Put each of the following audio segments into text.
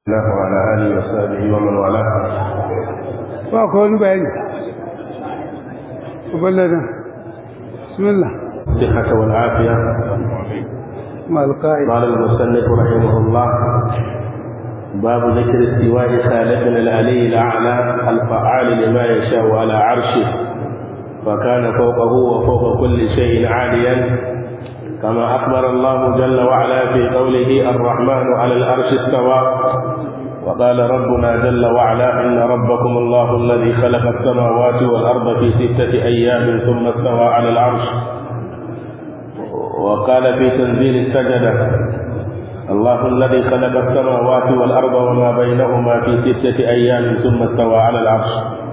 الله وعلى آله وصحبه ومن والاه ba ko wani bayani uballada bismillah الصحة والعافية ma alqa'i قال المصنف رحمه الله باب ذكر استواء خالقنا العلي الأعلى الفعال لما يشاء على عرشه فكان فوقه وفوق كل شيء عاليا كما أخبر الله جل وعلا في قوله الرحمن على العرش استوى وقال ربنا جل وعلا إن ربكم الله الذي خلق السماوات والأرض في ستة أيام ثم استوى على العرش وقال في تنزيل السجدة الله الذي خلق السماوات والأرض وما بينهما في ستة أيام ثم استوى على العرش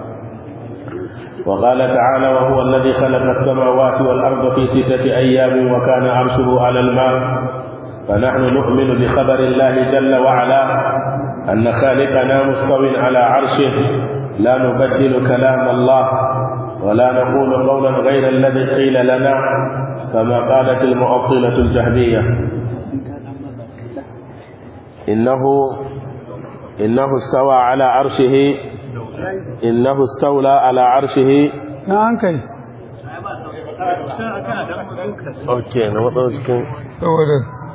وقال تعالى وهو الذي خلق السماوات والأرض في ستة أيام وكان عرشه على الماء فنحن نؤمن بخبر الله جل وعلا أن خالقنا مستو على عرشه لا نبدل كلام الله ولا نقول قولا غير الذي قيل لنا كما قالت المعطلة الجهمية إنه إنه استوى على عرشه إنه استولى على عرشه na hankali أوكي نمطر cikin saboda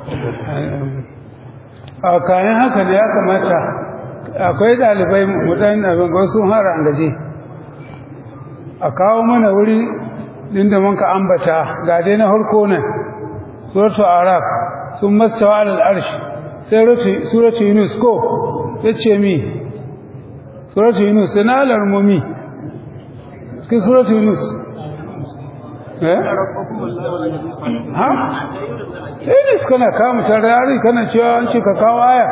a kayan haka ne ya kamata akwai ɗalibai mutane abin ga sun hara an gaje a kawo mana wuri inda mun ka ambata ga dai na harko nan suratu araf sun mastawa alal arshi sai suratu yunus ko ya ce mi suratu yunus sai na alarmomi cikin suratu yunus eh ha sai ne suka na kama tarari kana cewa an ce ka kawo aya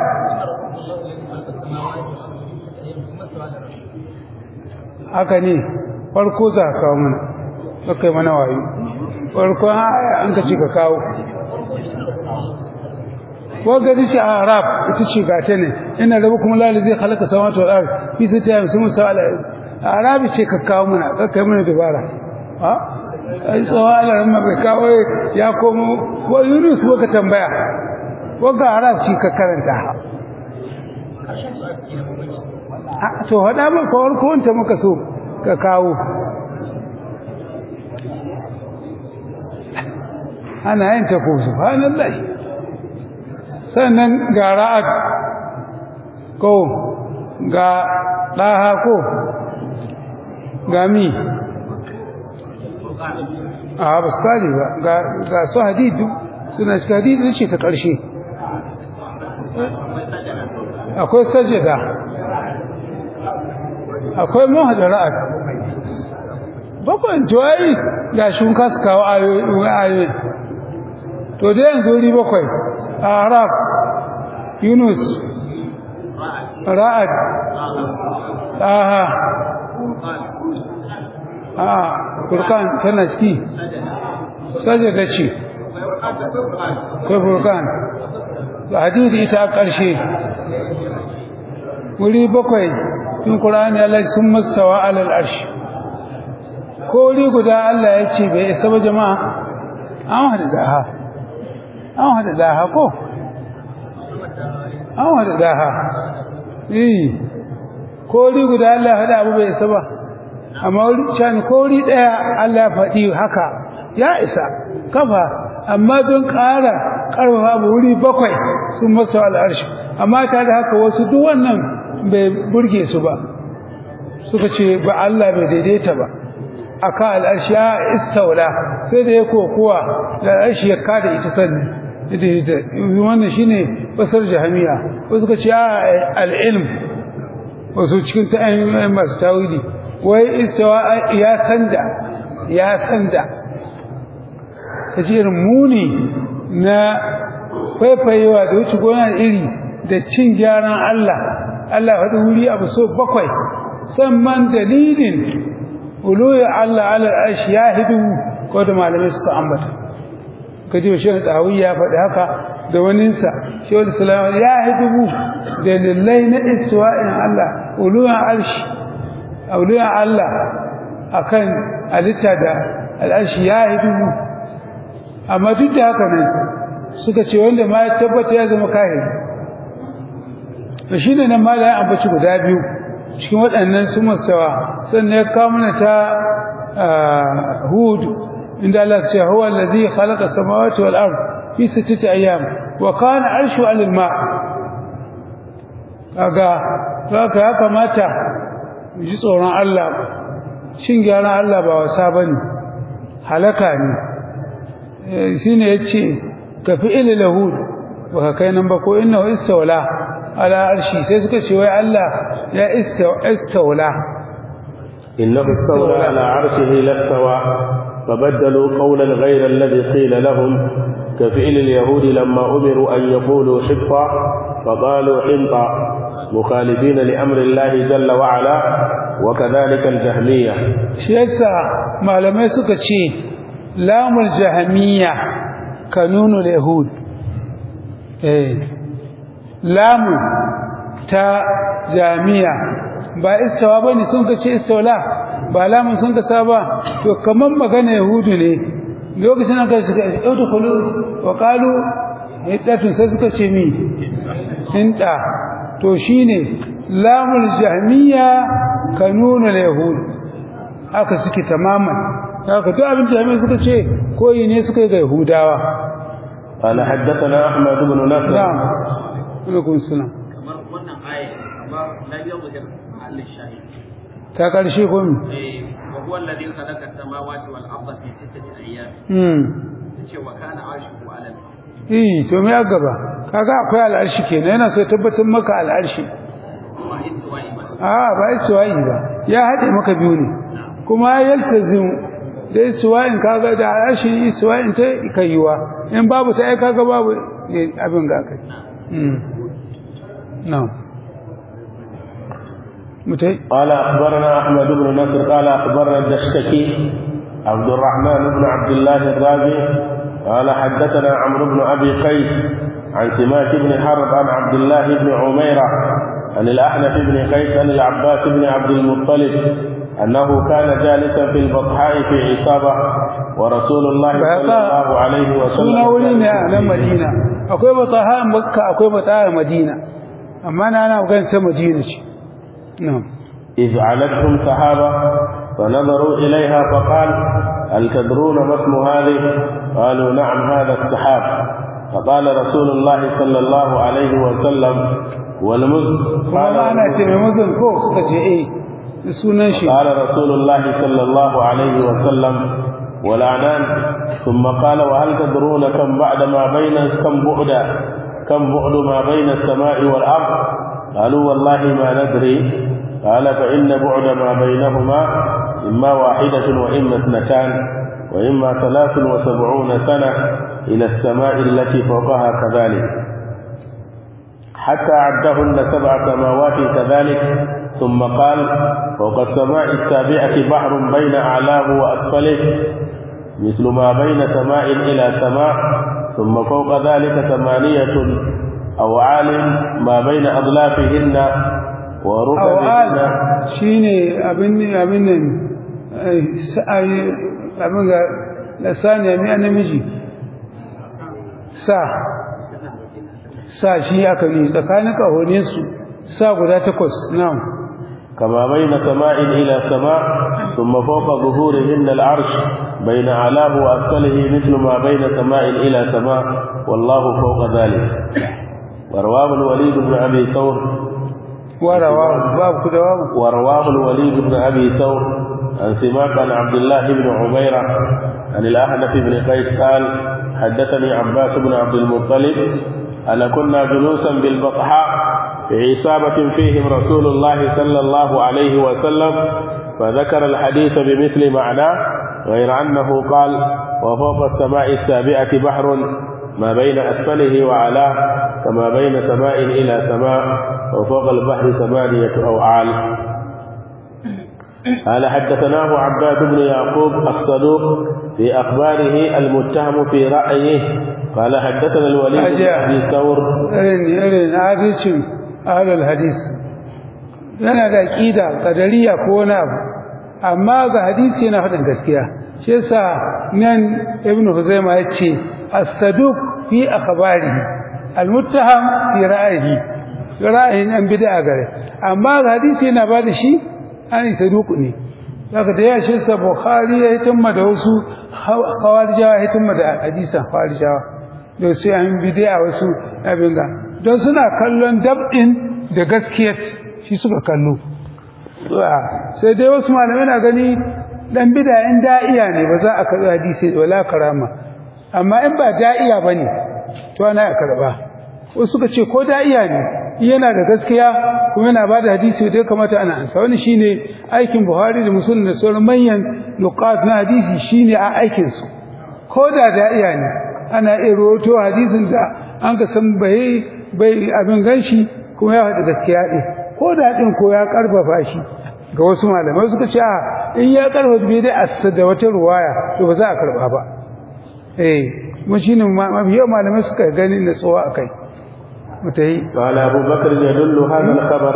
haka ne farko za ka kawo mana ka kai mana wayo farko aya an ka ce ka kawo wanda ta ce a arab ita ce gata ne ina rabu kuma lalai zai halaka samatu al'ar fi sai ta yi musamman sa'ala a arabi ce ka kawo mana ka kai mana dubara ha ai tsawa alaran ma bai kawo ya komo wa yunus baka tambaya wanda arab ce ka karanta to hada ma kawar kowanta muka so ka kawo ana yin ta ko subhanallahi sannan ga ra'ad ko ga ɗaha ko ga mi a ba su kare ba ga su hadidu suna cikin hadidu ce ta ƙarshe akwai sajada akwai mahada ra'ad babban jawayi ga shi kasu kawo ayoyi to dai yanzu wuri bakwai arab yunus ra'ad aha a furkan tana ciki sajada ce kai furkan hadidi ita a ƙarshe wuri bakwai in ƙura'ani Allah sun masawa alal arshi ko wuri guda Allah ya ce bai isa ba jama'a an hada daha an hada daha ko an hada daha eh ko wuri guda Allah ya hada abu bai isa ba amma wuri can ko wuri daya Allah ya faɗi haka ya isa kafa amma don ƙara ƙarfafa abu wuri bakwai sun masa al'arshi amma ta da haka wasu duk wannan bai burge su ba suka ce ba Allah bai daidaita ba aka al'arshi ya istaula sai da ya kokowa da al'arshi ya kada ita sannan ita wannan shine basar jahamiya wasu suka ce al'ilm wasu cikin ta'ayin masu tawili wai istawa ya sanda ya sanda ta ce irin muni na faifayewa da wuce gona iri da cin gyaran Allah Allah faɗi wuri abu so bakwai sannan dalilin uluyi Allah ala arshi ya hidu ko da malamai suka ambata kaji wa shehu tawi ya faɗi haka da waninsa shehu salama ya hidu dalilai na istiwa'in Allah uluyin arshi uluyin Allah akan halitta da al'arshi ya hidu amma duk da haka ne suka ce wanda ma ya tabbata ya zama kahiri to shine nan mala ya ambaci guda biyu cikin waɗannan su masawa sannan ya kawo mana ta hud inda Allah ya ce huwa allazi khalaqa samawati wal ard fi sittati ayyam wa kana arshu 'alal ma kaga kaga ya kamata mu ji tsoron Allah shin gyaran Allah ba wasa bane halaka ne shine yace ka fi'il lahud wa kai nan ba ko innahu istawla ala arshi sai suka ce wai Allah ya istawla innahu istawla ala arshihi lastawa فبدلوا قولا غير الذي قيل لهم كفعل اليهود لما أمروا أن يقولوا حفا فقالوا حنطا مخالفين لأمر الله جل وعلا وكذلك الجهمية شيسا ما لم يسك شيء لام الجهمية كانون اليهود إيه لام تا جامية ba istawa bane sun kace istawla ba lamun sun kasa ba to kaman magana yahudu ne lokacin da suka udkhulu wa qalu hiddatu sai suka ce mi hinda to shine lamul jahmiya kanunul yahud haka suke tamaman haka duk abin jahmiya suka ce koyi ne suka yi ga yahudawa قال حدثنا احمد بن نصر نعم alaikum salam kamar wannan aya amma la yuzhir al shahid ta karshe ko mi eh wa huwa alladhi khalaqa as-samawati wal arda fi sittati ayyam hmm yace wa kana arshuhu ala al eh to me ya gaba kaga akwai al'arshi kenan yana so ya tabbatar maka al'arshi wa istiwa'i ba a ba istiwa'i ba ya haɗe maka biyu ne kuma yaltazim da istiwa'in kaga da al'arshi istiwa'in ta kaiwa in babu ta ai kaga babu abin ga kai mm na'am mutai قال أخبرنا أحمد بن نصر قال أخبرنا الدشتكي عبد الرحمن بن عبد الله الرازي قال حدثنا عمرو بن أبي قيس عن سماك بن حرب عن عبد الله بن عميرة عن الأحنف بن قيس عن العباس بن عبد المطلب أنه كان جالسا في البطحاء في عصابة ورسول الله صلى الله عليه وسلم suna wuri ne a nan madina akwai bataha a makka akwai bataha a madina amma na ana magana ta madina ce na'am إذ علتهم سحابة فنظروا إليها فقال هل تدرون ما اسم هذه قالوا نعم هذا السحاب فقال رسول الله صلى الله عليه وسلم والمزن kuma ba ana ce mai mazan ko suka ce eh da sunan shi قال رسول الله صلى الله عليه وسلم والعنان ثم قال وهل تدرون كم بعد ما بين كم بعد كم بعد ما بين السماء والأرض قالوا والله ما ندري قال فإن بعد ما بينهما إما واحدة وإما اثنتان وإما ثلاث وسبعون سنة إلى السماء التي فوقها كذلك حتى عدهن سبع سماوات كذلك ثم قال فوق السماء السابعة بحر بين أعلاه وأسفله مثل ما بين سماء إلى سماء ثم فوق ذلك ثمانية أو عال ما بين أضلافهن وركبهن awal shine abin abin nan ai, sa- ai, abin ga lasaniya mai namiji sa sa shi aka yi tsakanin kahonin su sa guda takwas na'am كما بين سماء إلى سماء ثم فوق ظهورهن العرش بين أعلاه وأسفله مثل ما بين سماء إلى سماء والله فوق ذلك ورواه الوليد بن أبي ثور warawa babu ku da babu ورواه الوليد بن أبي ثور عن سماك عن عبد الله بن عميرة عن الأحنف بن قيس قال حدثني عباس بن عبد المطلب أن كنا جلوسا بالبطحاء في عصابة فيهم رسول الله صلى الله عليه وسلم فذكر الحديث بمثل معناه غير أنه قال وفوق السماء السابعة بحر ما بين أسفله وعلاه كما بين سماء إلى سماء وفوق البحر ثمانية أوعال قال حدثناه عباد بن يعقوب الصدوق في أخباره المتهم في رأيه قال حدثنا الوليد بن أجا. أبي ثور irin irin adalcin ahlul hadis yana da aqida qadariya ko wani abu amma ga hadisi yana faɗin gaskiya shi yasa nan ibnu huzaima yace as-saduq fi akhbarihi al-muttaham fi ra'yihi ra'ayin an bid'a gare amma hadisi yana ba da shi an saduku ne daga da ya shi sa bukhari ya hitimma da wasu khawarijawa hitimma da hadisan khawarijawa da su an bid'a wasu abin ga don suna kallon dab'in da gaskiyar shi suka kallo sai dai wasu malamai na gani dan bid'a in da'iya ne ba za a karbi hadisi wala karama amma in ba da'iya bane to ana karba wasu suka ce ko da'iya ne yana da gaskiya kuma yana bada hadisi da ya kamata ana ansa wani shine aikin Buhari da Muslim da sauran manyan nuqat na hadisi shine a aikin su ko da da'iya ne ana iya rawaito hadisin da an ka san bai bai abin ganshi kuma ya faɗi gaskiya ɗin ko da ɗin ko ya karfafa shi ga wasu malamai suka ce a in ya karfafa bai dai assa da wata ruwaya to ba za a karba ba eh mun shine mafiya malamai suka gani na tsawa akai متهي قال أبو بكر يدل هذا الخبر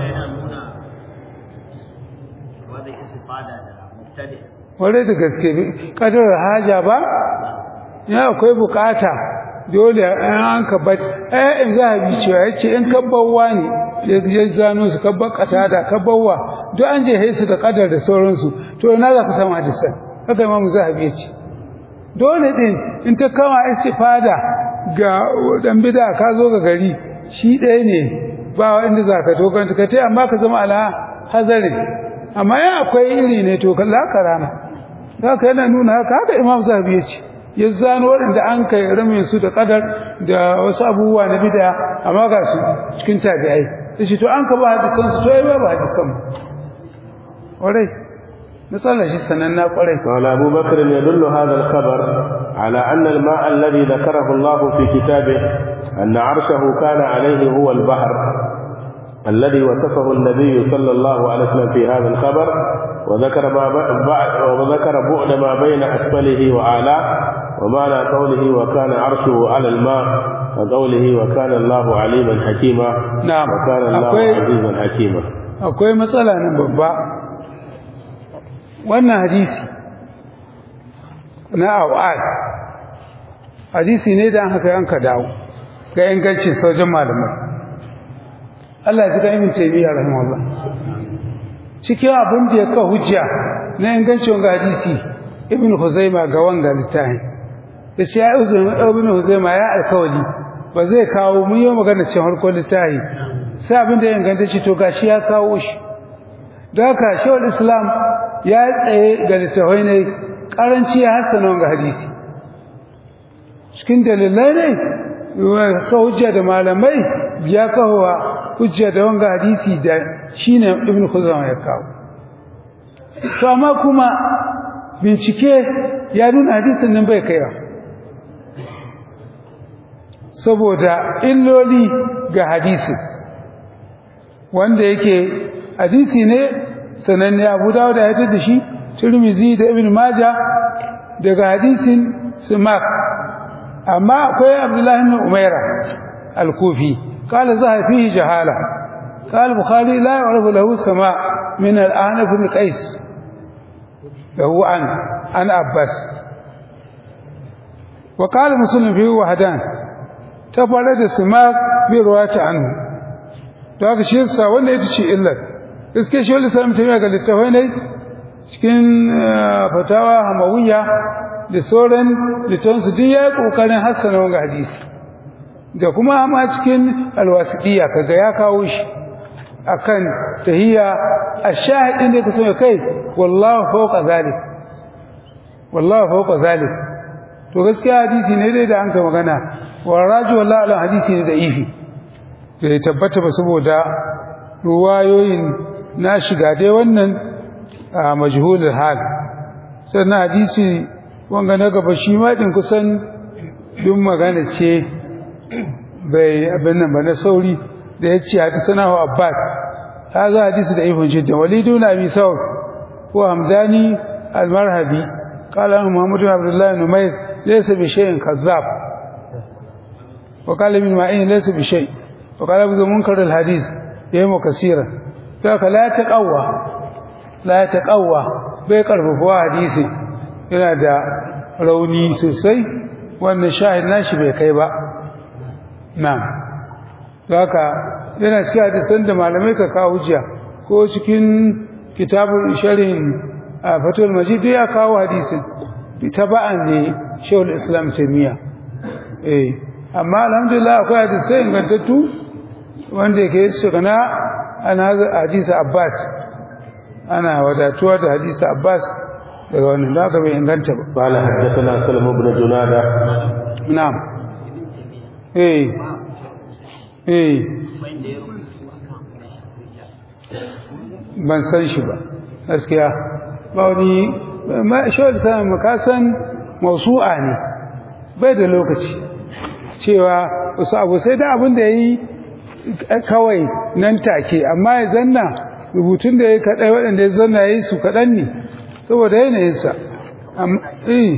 wale da gaske kadar haja ba ya akwai bukata dole an ka ba eh in za a bi cewa yace in kabbawa ne ya gano su kabba kata da kabbawa duk an je haisu da kadar da sauransu to ina za ka samu hadisan haka imamu zahabi yace dole din in ta kama istifada ga dan bid'a ka zo ga gari shi ɗaya ne ba wanda zaka to kan ka tai amma ka zama ala hazari amma ya akwai iri ne to kalla karama haka yana nuna haka haka Imam Zahabi yace ya zano waɗanda an kai rame su da kadar da wasu abubuwa na bid'a amma ga su cikin tabi'ai sai to an ka ba hadisan su to ai ba hadisan warai مثلا شيء سننا قري قال أبو بكر يدل هذا الخبر على أن الماء الذي ذكره الله في كتابه أن عرشه كان عليه هو البحر الذي وصفه النبي صلى الله عليه وسلم في هذا الخبر وذكر ما وذكر بعد ما بين أسفله وأعلاه ومعنى قوله وكان عرشه على الماء وقوله وكان الله عليما حكيما نعم وكان الله عزيزا حكيما akwai matsala nan babba wannan hadisi na awad hadisi ne da an haka yanka dawo ga ingancin sojin malamai Allah ya ji ga ibn taymiya rahimahullah cikin abin da ya ka hujja na ingancin ga hadisi ibn huzaima ga wanga littafin da shi ya ibn huzaima ya alkawali ba zai kawo mun yi magana cikin harkar littafi sai abin da ya inganta shi to gashi ya kawo shi don haka shawar islam ya tsaye ga littafai ne karanci ya hassana ga hadisi cikin dalilai ne ka hujja da malamai ya kawo hujja da wanga hadisi da shine ibn khuzama ya kawo to amma kuma bincike ya nuna hadisin nan bai kaiwa saboda illoli ga hadisi wanda yake hadisi ne sananne Abu Dawud ya tada shi Tirmidhi da Ibn Majah daga hadisin Simak amma akwai Abdullah ibn Umaira al-Kufi qala zaha fihi jahala قال البخاري لا يعرف له سماع من الآن بن قيس له عن عن عباس وقال مسلم فيه وحدان تبرد السماع برواية عنه to haka shi yasa wanda ita ce illar gaske shi wanda sai mutum ya ga littafai ne cikin fatawa hamawiya da sauran littafin su duk yayi kokarin hassana wanga hadisi da kuma ma cikin alwasidiya kaga ya kawo shi akan tahiyya ash-shahid ne kaso kai wallahu fawqa zalik wallahu fawqa zalik to gaskiya hadisi ne dai da an ka magana wa raju wallahi ala hadisi ne da ifi bai tabbata ba saboda ruwayoyin na shiga dai wannan a majhulul hal sannan hadisi wanga na gaba shi ma din kusan duk magana ce bai abin nan ba na sauri da ya ce hadisana wa abbas هذا حديث ضعيف جدا وليد بن ابي ثور هو همداني المرهبي قال محمد بن عبد الله بن نمير ليس بشيء كذاب وقال ابن معين ليس بشيء وقال ابو منكر الحديث يهم كثيرا ذاك لا تقوى لا تقوى bai karfafa hadisi yana da rauni sosai wannan shahid nashi bai kai ba na haka yana cikin hadisan da malamai ka kawo hujja ko cikin kitabun sharhin a fatul majid ya kawo hadisin taba'an ne shehul islam taimiyya eh amma alhamdulillah akwai hadisai ingantattu wanda yake shigana ana hadisi abbas ana wadatuwa da hadisi abbas daga wannan da bai inganta ba قال حدثنا سلم بن جنادة na'am eh eh ban san shi ba gaskiya ba wani ma shawar sanar makasan mausu'a ne bai da lokaci cewa wasu abu sai da abin da ya yi kawai nan take amma ya zanna rubutun da ya kaɗai waɗanda ya zanna ya yi su kaɗan ne saboda yanayinsa eh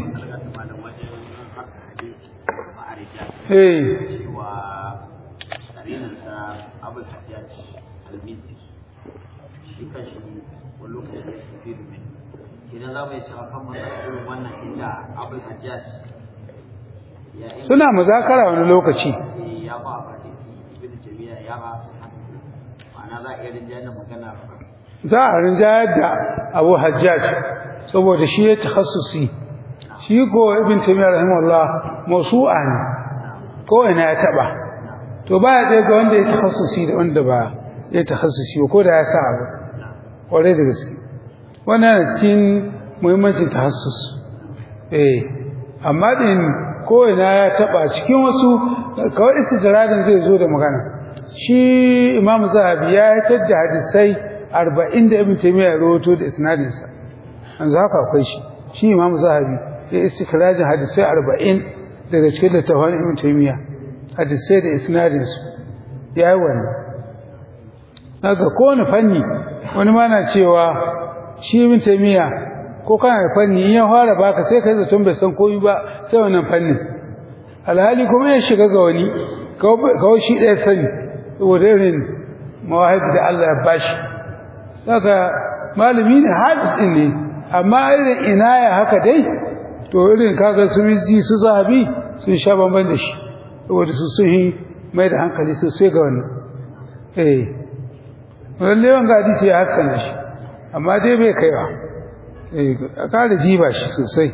eh cewa tsarinansa abul hajjaj al-misri shi kashi wani lokacin ya tafi domin idan za mu yi cewa kan masa irin wannan inda abul hajjaj ya yi suna muzakara wani lokaci ya ba a hadisi ibn jami'a ya ba su hannu ma'ana za a iya rinjayar da magana za a rinjayar da abu hajjaj saboda shi ya takhassusi shi ko ibn taymiyyah rahimahullah mawsu'a ne ko ina ya taba to ba ya ga wanda ya takhassusi da wanda ba ya takhassusi ba ko da ya sa abu kware da gaske wannan yana cikin muhimmancin tahassus eh amma din ko ina ya taba cikin wasu kawai istijradin zai zo da magana shi imam zahabi ya tadda hadisai arba'in da ibn taymiya ya rawato da isnadinsa yanzu haka akwai shi shi imam zahabi ya istikrajin hadisai arba'in daga cikin littafin ibn taymiya hadisai da isnadinsu ya yi wannan daga kowane fanni wani ma na cewa shi ibn taymiya ko kana da fanni in ya fara baka sai kai zaton bai san komai ba sai wannan fannin alhali kuma ya shiga ga wani kawai shi ɗaya sani saboda irin mawahib da Allah ya bashi daga malami ne hadis din ne amma irin inaya haka dai to irin kaga su mizi su zahabi sun sha bamban da shi saboda su sun yi mai da hankali sosai ga wannan eh lalle wanga hadisi ya hassana shi amma dai bai kaiwa eh a kare jiba shi sosai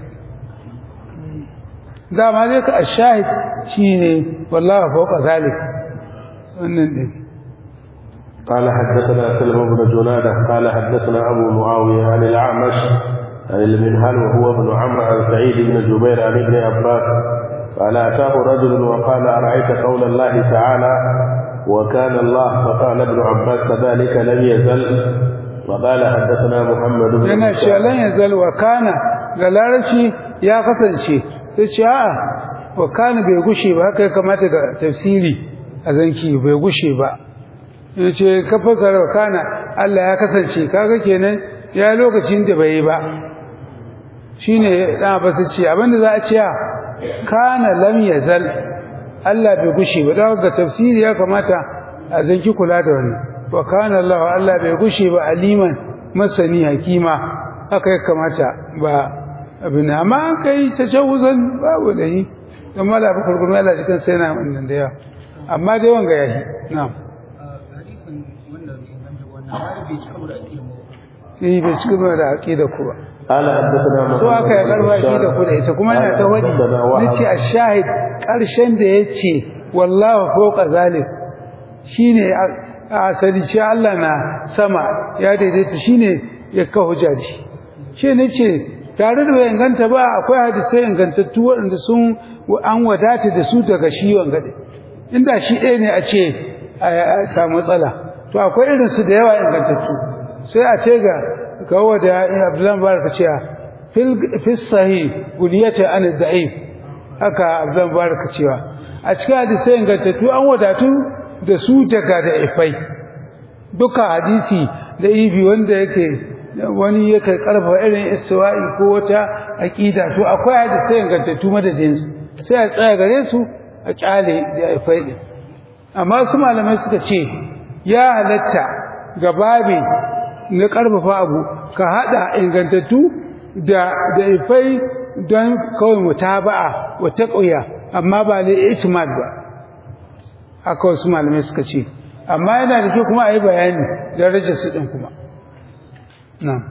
dama dai ka ashahid shine wallahi fawqa zalik wannan din قال حدثنا سلم بن جنادة قال حدثنا أبو معاوية عن الأعمش عن المنهل وهو ابن عمرو عن سعيد بن جبير عن ابن عباس قال أتاه رجل وقال أرأيت قول الله تعالى وكان الله فقال ابن عباس كذلك لم يزل وقال حدثنا محمد بن yana cewa lan yazal wa kana ga larabci ya kasance sai ce a'a wa kana bai gushe ba haka ya kamata ga tafsiri a zanki bai gushe ba yace ka fasara wa kana Allah ya kasance kaga kenan ya lokacin da bai yi ba shine dan ba su ce abinda za a ce kana lam yazal Allah bai gushe ba daga ga tafsiri ya kamata a zanki kula da wannan wa kana Allah Allah bai gushe ba aliman masani hakima haka ya kamata ba abin amma an kai tajawuzan babu da yi kuma da bakar kuma Allah cikin sai na wannan da yawa amma dai wanga yahi na'am eh bai cikin da aqida ku ba قال حدثنا so aka yi karba aqida ku da ita kuma ina ta wadi nace ash-shahid karshen da yace wallahu fawqa zalik shine a asali shi Allah na sama ya daidaita shine ya ka hujja shi shi nace tare da bai inganta ba akwai hadisai ingantattu waɗanda sun an wadata da su daga shi wangade inda shi ɗaya ne a ce a samu matsala to akwai irin su da yawa ingantattu sai a ce ga kawo da Abdullahi Baraka cewa fil fi sahih guliyata an da'if haka Abdullahi Baraka cewa a cikin hadisai ingantattu an wadatu da su daga da ifai duka hadisi da ibi wanda yake wani yake karfa irin istiwa'i ko wata aqida to akwai hadisi ingantattu madadin su sai a tsaya gare su a kyale da ifai din amma su malamai suka ce ya halatta ga babi na karfafa abu ka hada ingantattu da da ifai don kawai mutaba'a wa taqwiya amma ba li itmad ba haka wasu malamai suka ce amma yana da kyau kuma a yi bayani darajar su din kuma na'am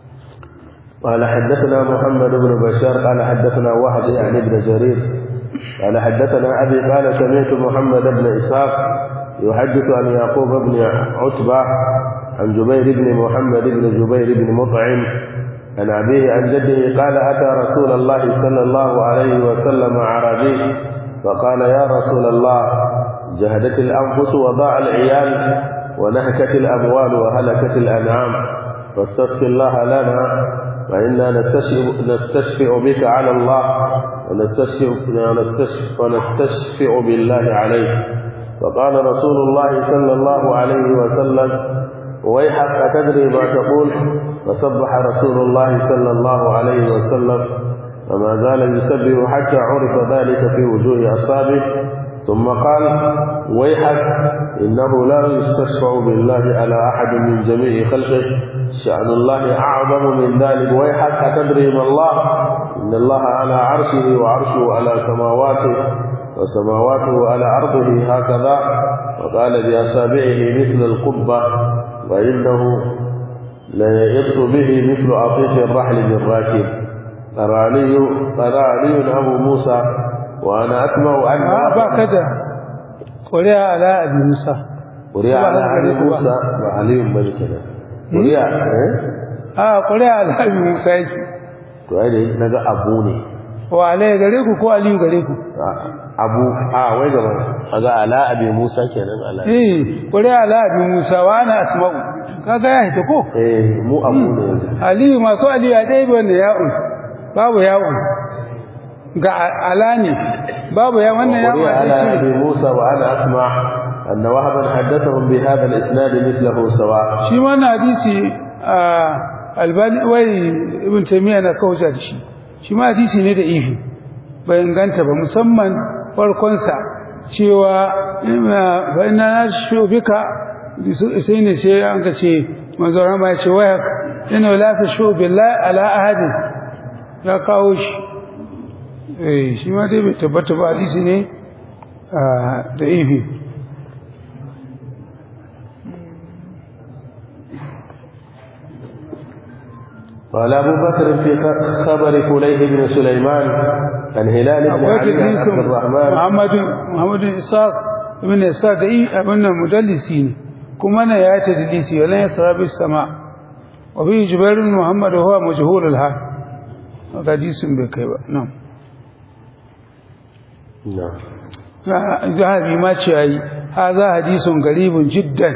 قال حدثنا محمد بن بشار قال حدثنا وهب يعني ابن جرير قال حدثنا أبي قال سمعت محمد بن إسحاق يحدث عن يعقوب بن عتبة عن جبير بن محمد بن جبير بن مطعم عن أبيه عن جده قال أتى رسول الله صلى الله عليه وسلم عربي فقال يا رسول الله جهدت الأنفس وضاع العيال ونهكت الأموال وهلكت الأنعام فاستغفر الله لنا فإنا نستشفع, نستشفع بك على الله ونستشفع, ونستشفع, ونستشفع بالله عليه فقال رسول الله صلى الله عليه وسلم ويحك أتدري ما تقول فسبح رسول الله صلى الله عليه وسلم فما زال يسبح حتى عرف ذلك في وجوه أصحابه ثم قال ويحك إنه لا يستشفع بالله على أحد من جميع خلقه شأن الله أعظم من ذلك ويحك أتدري ما الله إن الله على عرشه وعرشه على سماواته وسماواته على أرضه هكذا وقال بأصابعه مثل القبة وإنه ليئط به مثل عطيف الرحل بالراكب أراني أراني أبو موسى وأنا أتمع أن ba ka da ƙuri'a ala abi musa قرئ على علي موسى وعلي ملكنا قرئ إيه؟ a ƙuri'a ala abi musa yake to ai da naga abu ne wa alai gare ku ko aliyu gare ku abu a wai gaba kaga ala abi musa kenan ala eh ƙuri'a ala abi musa wa ana asma'u kaga ya hita ko eh mu abu ne yanzu aliyu masu aliyu a ɗaya wanda ya'un babu ya'un ga ala ne babu ya wannan ya'un قرئ a على ɗaya ابي موسى وانا اسمع ان وهبا حدثهم بهذا الاسناد مثله سواء shi wannan hadisi a albani wai ibn taymiya na kauja da shi shi ma hadisi ne da ifi bai inganta ba musamman farkon sa cewa fa inna nashubika sai ne sai an ka ce manzo rama ya ce waya inna la tashu billahi ala ahadin ya kawo shi eh shi ma dai bai tabbata ba hadisi ne da ifi قال أبو بكر في خبر فليح بن سليمان عن هلال بن akwai علي بن tadlisin عبد الرحمن Muhammadu Muhammadu Ishaq ibn Ishaq da yi abin nan mudallisi ne kuma na ya ce tadlisi wala ya sarabi sama wa bi Jubair bin Muhammad huwa majhul al hal hadisin bai kai ba nan نعم zahabi ma ce ai hadha hadisun garibun jiddan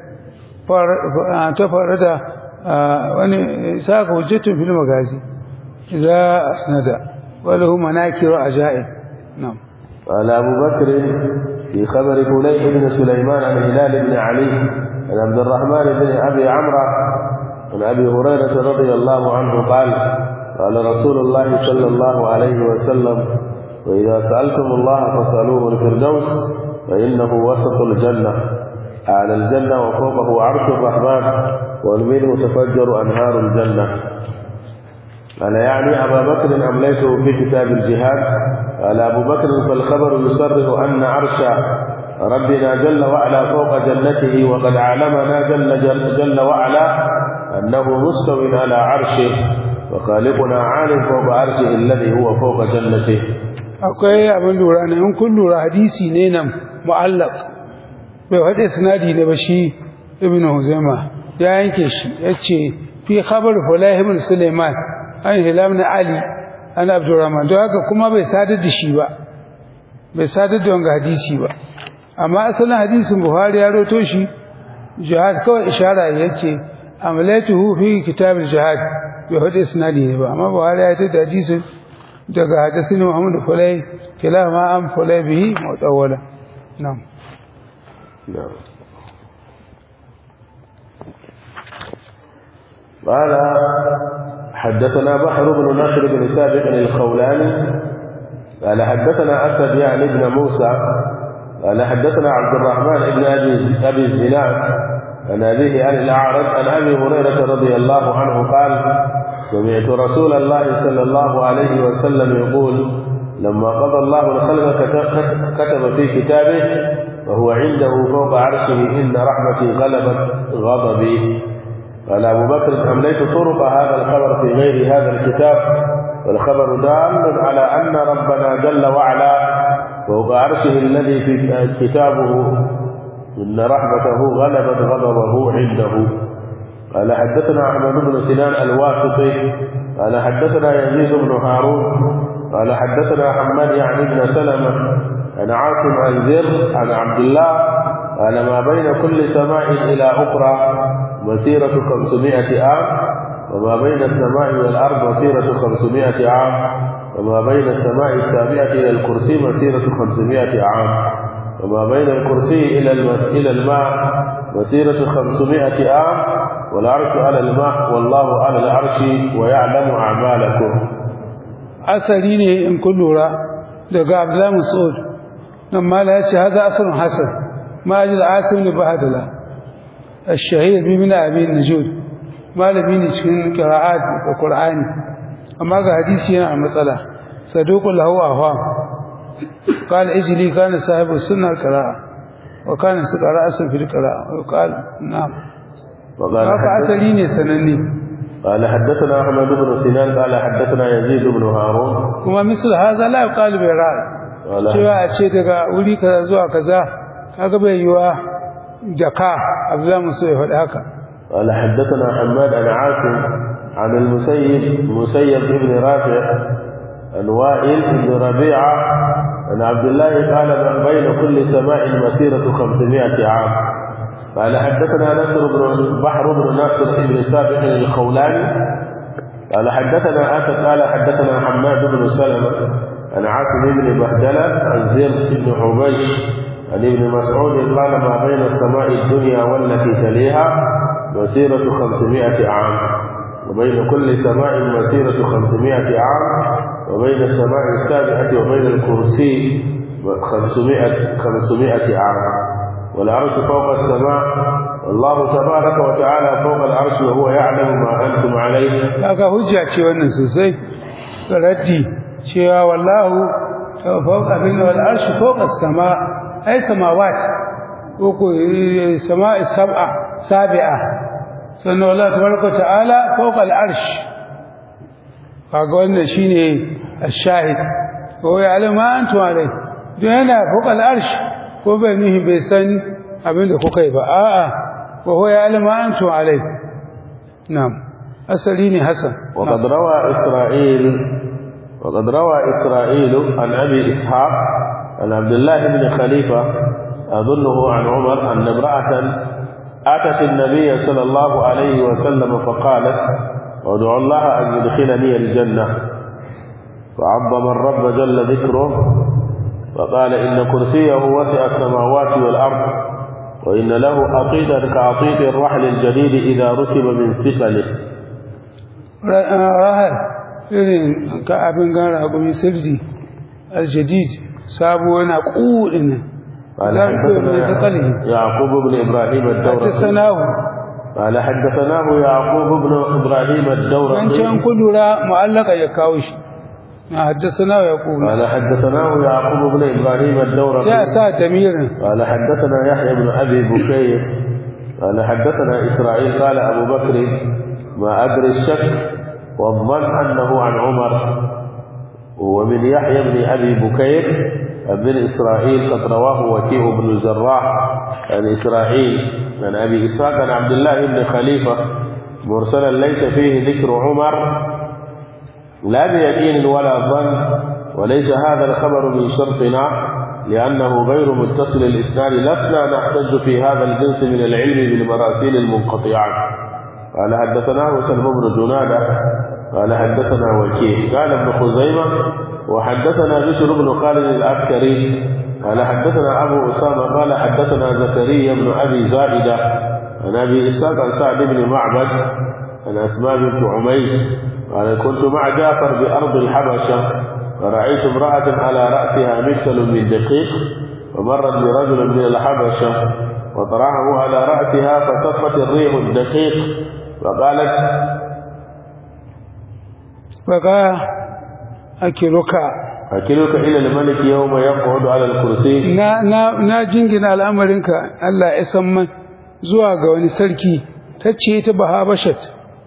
ta fara da wani Ishaq hujjatun fil magazi idza asnada wa lahu manakir ajaib na'am قال أبو بكر في خبر فليح بن سليمان عن هلال بن علي عن عبد الرحمن بن أبي عمرو عن أبي هريرة رضي الله عنه قال قال رسول الله صلى الله عليه وسلم وإذا سألتم الله فاسألوه الفردوس فإنه وسط الجنة أعلى الجنة وفوقه عرش الرحمن ومنه تفجر أنهار الجنة أنا يعني أبا بكر أمليته في كتاب الجهاد قال أبو بكر فالخبر يصرح أن عرش ربنا جل وعلا فوق جنته وقد علمنا جل, جل, جل وعلا أنه مستو على عرشه وخالقنا عالم فوق عرشه الذي هو فوق جنته akwai abin lura ne in kun lura hadisi ne nan mu'allaq bai wade sanadi ne ba shi ibnu huzaima ya yanke shi yace fi khabar fulah ibn sulaiman an hilam na ali an abdurrahman don haka kuma bai sadar da shi ba bai sadar da wanga hadisi ba amma asalin hadisin buhari ya roto shi jihad kawai ishara yace amalatuhu fi kitab al-jihad bai wade sanadi ne ba amma buhari ya tada hadisin daga hadisini Muhammad Fulay kilama am Fulay bihi mutawala na'am نعم قال حدثنا بحر بن نصر بن سابق الخولاني قال حدثنا أسد يعني ابن موسى قال حدثنا عبد الرحمن بن أبي أبي الزناد عن أبيه عن الأعرج عن أبي هريرة رضي الله عنه قال سمعت رسول الله صلى الله عليه وسلم يقول لما قضى الله الخلق كتب في كتابه وهو عنده فوق عرشه إن رحمتي غلبت غضبي قال أبو بكر أمليت طرق هذا الخبر في غير هذا الكتاب والخبر دال على أن ربنا جل وعلا فوق عرشه الذي في كتابه إن رحمته غلبت غضبه عنده قال حدثنا أحمد بن سنان الواسطي قال حدثنا يزيد بن هارون قال حدثنا حماد يعني بن سلمة عن عاصم عن زر عن عبد الله قال ما بين كل سماء إلى أخرى مسيرة خمسمائة عام وما بين السماء والأرض مسيرة خمسمائة عام وما بين السماء السابعة إلى الكرسي مسيرة خمسمائة عام وما بين الكرسي إلى المس... إلى الماء مسيرة خمسمائة عام والعرش على الماء والله على العرش ويعلم أعمالكم asali ne in kun lura daga Abdullah Mas'ud nan mala ya ce hada asalun hasan ma ajil asim ne bahadala الشهير بمن أبي النجود malami ne cikin qira'at da Qur'ani amma ga hadisi yana a matsala saduqul lahu ahwam قال اجلي كان صاحب السنه القراءه وكان سقراء في القراءه وقال نعم وقال haka asali ne sananne قال حدثنا أحمد بن سنان قال حدثنا يزيد بن هارون kuma misal haza la yuqalu bi ra'i Wala. cewa a ce daga wuri kaza zuwa kaza kaga bai yiwa da ka Abdullah Musa ya faɗi haka قال حدثنا حماد عن عاصم عن المسيب مسيب بن رافع عن وائل بن ربيعة عن عبد الله قال ما بين كل سماء مسيرة خمسمائة عام قال حدثنا نصر بن بحر بن ناصر بن سابق الخولاني قال حدثنا آسف قال حدثنا حماد بن سلمة عن عاصم بن بهدلة عن زر بن حبيش عن ابن مسعود قال ما بين السماء الدنيا والتي تليها مسيرة خمسمائة عام وبين كل سماء مسيرة خمسمائة عام وبين السماء السابعة وبين الكرسي خمسمائة, خمسمائة عام والعرش فوق السماء والله تبارك وتعالى فوق العرش وهو يعلم ما أنتم عليه kaga hujja ce wannan sosai raddi cewa wallahu fawqa bin wal arshi fawqa sama ay samawat ko ko eh, sama'i sab'a sabi'a sannan Allah tabaraka wa ta'ala fawqa al arsh kaga wannan shine ash-shahid ko ya alama antu alai don yana fawqa al arsh ko bai nihi bai san abin da kuka yi ba a'a ko ya alama antu alai na'am asali ne hasan وقد روى إسرائيل وقد روى إسرائيل عن أبي إسحاق عن عبد الله بن خليفة أظنه عن عمر أن امرأة أتت النبي صلى الله عليه وسلم فقالت ادعو الله أن يدخلني الجنة فعظم الرب جل ذكره فقال إن كرسيه وسع السماوات والأرض وإن له عقيدة كعقيد الرحل الجديد إذا ركب من ثقله rahar irin ka abin gara hakuri sirri aljadid sabo yana kudin nan قال لا يكون من ثقله. حدثنا يعقوب بن إبراهيم الدورقي حدثناه قال حدثناه يعقوب بن إبراهيم an الدورقي ce an kudura mu'allaka ya kawo shi na haddasa ya kuma قال حدثناه يعقوب بن إبراهيم sai a الدورقي sa damirin قال حدثنا يحيى بن أبي بكير قال حدثنا إسرائيل قال أبو بكر ما أدري الشك والظن أنه عن عمر ومن يحيى بن أبي بكير بن إسرائيل قد رواه وكيع بن الجراح عن إسرائيل عن أبي إسحاق عن عبد الله بن خليفة مرسلا ليس فيه ذكر عمر لا بيقين ولا ظن وليس هذا الخبر من شرطنا لأنه غير متصل الإسناد لسنا نحتج في هذا الجنس من العلم بالمراسيل المنقطعات قال حدثناه سلم بن جنادة قال حدثنا وكيع قال ابن خزيمة وحدثنا بشر بن خالد العسكري قال حدثنا أبو أسامة قال حدثنا زكريا بن أبي زائدة عن أبي إسحاق عن سعد بن معبد عن أسماء بنت عميس قال كنت مع جعفر بأرض الحبشة فرأيت امرأة على رأسها مكسل من دقيق ومرت برجل من الحبشة وطرحه على رأسها فصفت الريح الدقيق وقالت baka ake ruka akiluka ila al-malik yawma yaqudu ala al-kursi na na na jingina al'amarinka Allah ya san man zuwa ga wani sarki tace ta bahabashat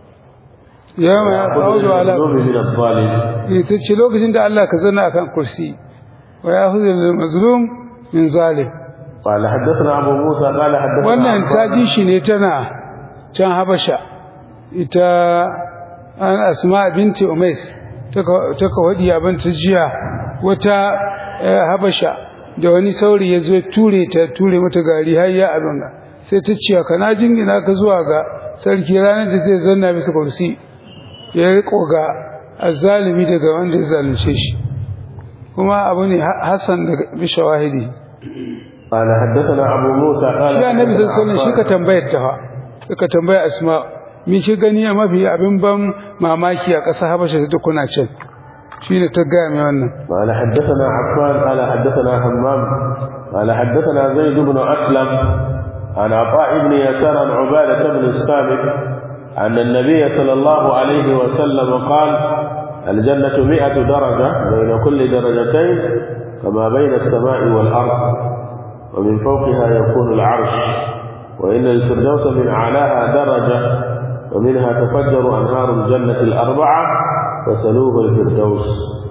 yawma yaqudu ala al-dhunubi min al-zalim tace lokacin da Allah ka zanna akan kursi wa ya'khudhu al-mazlum min zalim قال حدثنا أبو موسى قال حدثنا wannan عباس. ta ji shi ne tana can habasha ita an asma binti umais ta kawadi abin ta jiya wata eh, habasha da wani sauri ya zo ya ture ta ture mata gari har ya abin nan sai ta ce ka na jingina ka zuwa ga sarki ranar da zai zanna bisa kursi ya riko ga azzalimi daga wanda ya zalunce shi kuma abu ne ha- hassan daga bishawahidi قال حدثنا أبو موسى قال shi annabi حدثنا sallallahu alaihi shi ka عباس. tambayar ta fa ka tambaya asma me shi gani a mafi abin ban mamaki a ƙasa habasha da kuna can shine ta gaya mai wannan قال حدثنا عفان قال حدثنا همام قال حدثنا زيد بن أسلم عن عطاء بن يسار عن عبادة بن الصامت أن النبي صلى الله عليه وسلم قال الجنة مئة درجة بين كل درجتين كما بين السماء والأرض ومن فوقها يكون العرش وإن الفردوس من أعلاها درجة ومنها تفجر أنهار الجنة الأربعة فسلوه الفردوس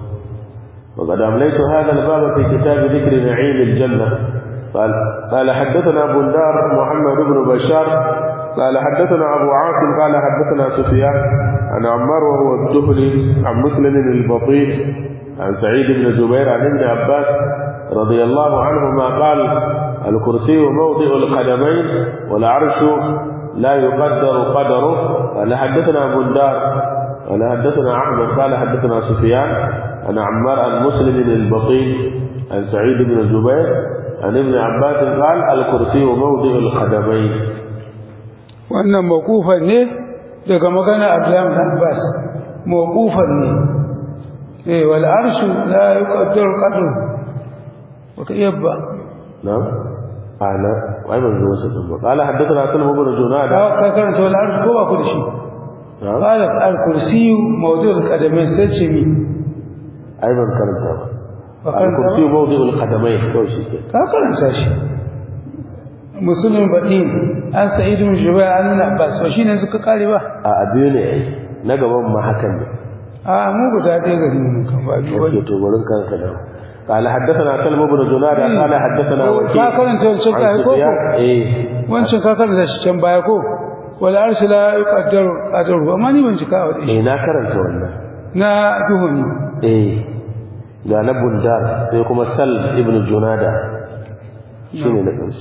وقد أمليت هذا الباب في كتاب ذكر نعيم الجنة قال قال حدثنا بندار محمد بن بشار قال حدثنا أبو عاصم قال حدثنا سفيان عن عمار وهو الدهلي عن مسلم البطيء عن سعيد بن جبير عن ابن عباس رضي الله عنهما قال الكرسي موضع القدمين والعرش لا يقدر قدره قال حدثنا بندار قال حدثنا احمد قال حدثنا سفيان عن عمار عن مسلم البطيء عن سعيد بن جبير عن ابن عباس قال الكرسي موضع القدمين wannan mawqufan ne daga magana Abdullah bin Abbas mawqufan ne eh wal arshu la yuqaddaru qadru wata yabba نعم أنا وأيضا زوجة قال حدثنا سلم بن جنادة ka karanta wal arshu ko ba ku da shi نعم qala al kursiyu mawdu'ul qadamain sai ce mi أيضا كرمتها ba karanta ba الكرسي موضع القدمين كل شيء ka karanta shi musulmin baɗin an sa'idu min jubair an nuna abbas ba shine suka kare ba a biyu ne ai na gaban ma hakan ne a mu guda ɗaya gari mun kan ba biyu yake bane to gurin kanka da قال حدثنا سلم بن جنادة قال حدثنا وكيع ka karanta wancan عن kai ko سفيان ايه wancan ka karanta shi can baya ko wal arshi la yuqaddaru qadaru amma ni ban cika wa shi eh na karanta wannan na duhuni eh ga na bundar sai kuma sal ibn junada shine na kansu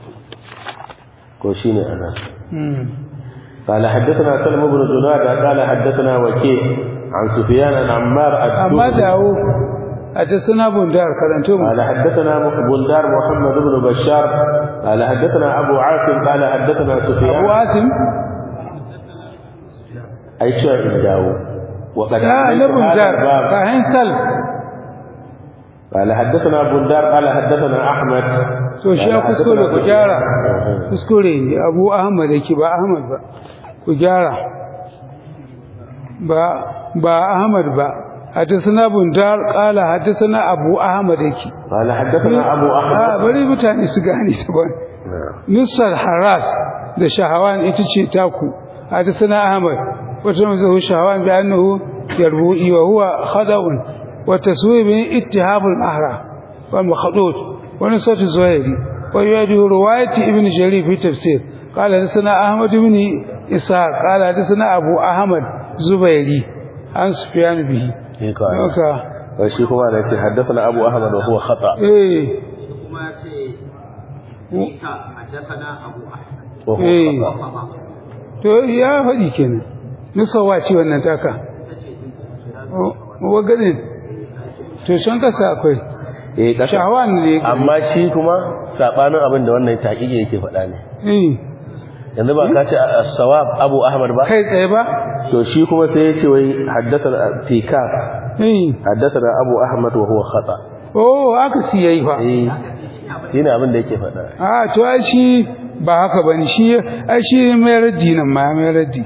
ko shine ana hmm قال حدثنا سلم بن جنادة قال حدثنا وكيع عن سفيان عن عمار amma الدوري dawo a ta suna bundar karanto mu قال حدثنا بندار محمد بن بشار قال حدثنا أبو عاصم قال حدثنا abu سفيان asim أي شيء إنداو وقد ya عملت na هذا bundar الباب ka hin sal قال حدثنا بندار قال حدثنا أحمد to shi ya قال kuskure حدثنا ku gyara سفيان. kuskure ne abu ahmad yake ba ahmad ba ku gyara ba ba ahmad ba hadisana bundar qala hadisana abu ahmad yake قال حدثنا أبو a أحمد bari mutane su gane ta ba نعم. nusar haras da shahawan ita ce taku hadisana ahmad wata mazahu shahawan bi annahu yarbu'i wa huwa khada'un wa taswib ittihab al-ahra wal makhdud wa nusat az-zuhairi wa yadi riwayat ibn jarir fi tafsir qala hadisana ahmad ibn isa qala hadisana abu ahmad zubairi an sufyan bihi إيه قال. haka وشي كما نأتي حدثنا أبو أحمد وهو خطأ eh kuma ya ce Mika haddafana Abu Ahmad وهو إيه. خطأ Fama to ya faɗi kenan nusawa ce wannan taka wagadin to shan kasa akwai eh kasa shahawan ne amma shi kuma sabanin abin da wannan taqiqi yake faɗa ne eh yanzu ba ka ce as-sawab Abu Ahmad ba kai tsaye ba to shi kuma sai ya ce wai haddathana tika eh haddathana Abu Ahmad wa huwa khata oh aka si yayi fa eh shine abin da yake faɗa a to ai shi ba haka bane shi ai shi mai raddi nan ma mai raddi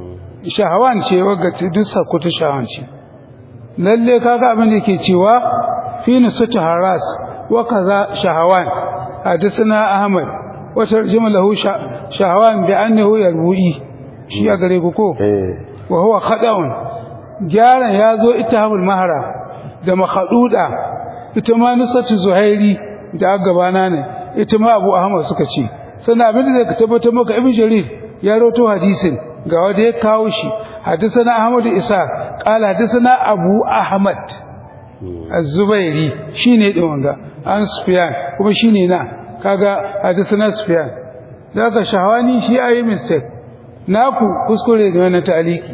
shahawan ce wagga ce duk sakuta shahawan ce lalle kaga abin da yake cewa في نسة هراس وكذا شهوان حدثنا أحمد وترجم له شهوان بأنه يروي شيء أقريبكو وهو خدع جارا يازو اتهام المهرة da makhaduda ita ma nusatu zuhairi da gabana ne ita ma abu ahmad suka ce sannan abin da ka tabbatar maka ibn jarir ya rawato hadisin ga wanda ya kawo shi hadisana ahmad isa qala hadisana abu ahmad az-zubairi shine din wanga an sufyan kuma shine na kaga hadisana sufyan daga shahwani shi ayi mistake naku kuskure ne wannan ta'aliki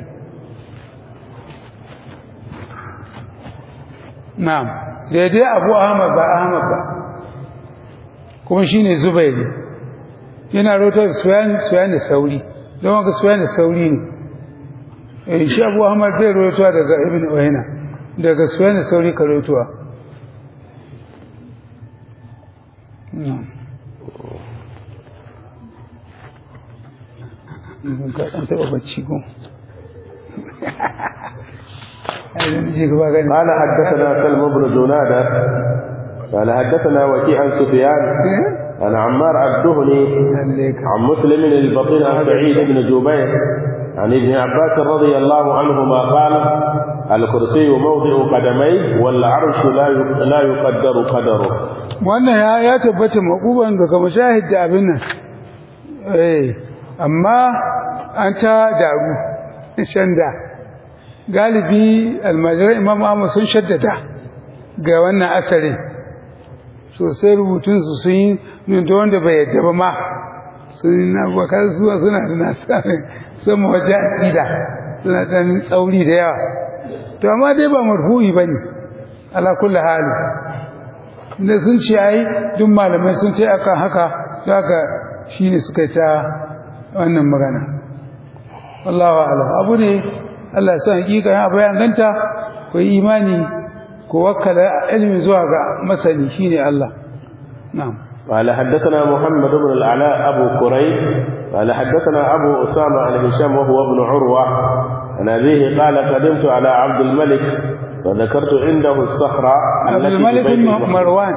na'am daidai abu ahmad ba ahmad ba kuma shine zubairi yana rotar suyan suyan da sauri don haka suyan da sauri ne eh shi abu ahmad bai rotuwa daga ibn uyayna daga suyan da sauri ka rotuwa ka ɗan taɓa bacci ko قال حدثنا سلم بن جنادة قال حدثنا وكيع عن سفيان عن عمار الدهني عن مسلم البطين عن سعيد بن جبير عن ابن عباس رضي الله عنهما قال الكرسي موضع قدميه والعرش لا لا يقدر قدره wannan ya ya tabbata makuban ga kuma shahid da abin nan eh amma an ta daru shanda galibi almajiran imam Ahmad sun shaddada ga wannan asarin sosai rubutunsu sun yi da wanda bai yadda ba ma sun na bakar zuwa suna da nasarar sama waje aƙida suna ɗan tsauri da yawa to amma dai ba marfu'i ba ne ala kulli hali da sun ce ai duk malamai sun ce akan haka da haka shi ne suka ta wannan magana wallahu a'lam abu ne Allah ya san hakika ya bayan ganta ku yi imani ku wakkala ilmi zuwa ga masani shine Allah na'am قال حدثنا محمد بن العلاء أبو كريب قال حدثنا أبو أسامة عن هشام وهو ابن عروة عن أبيه قال قدمت على عبد الملك فذكرت عنده الصخرة عبد الملك بن مروان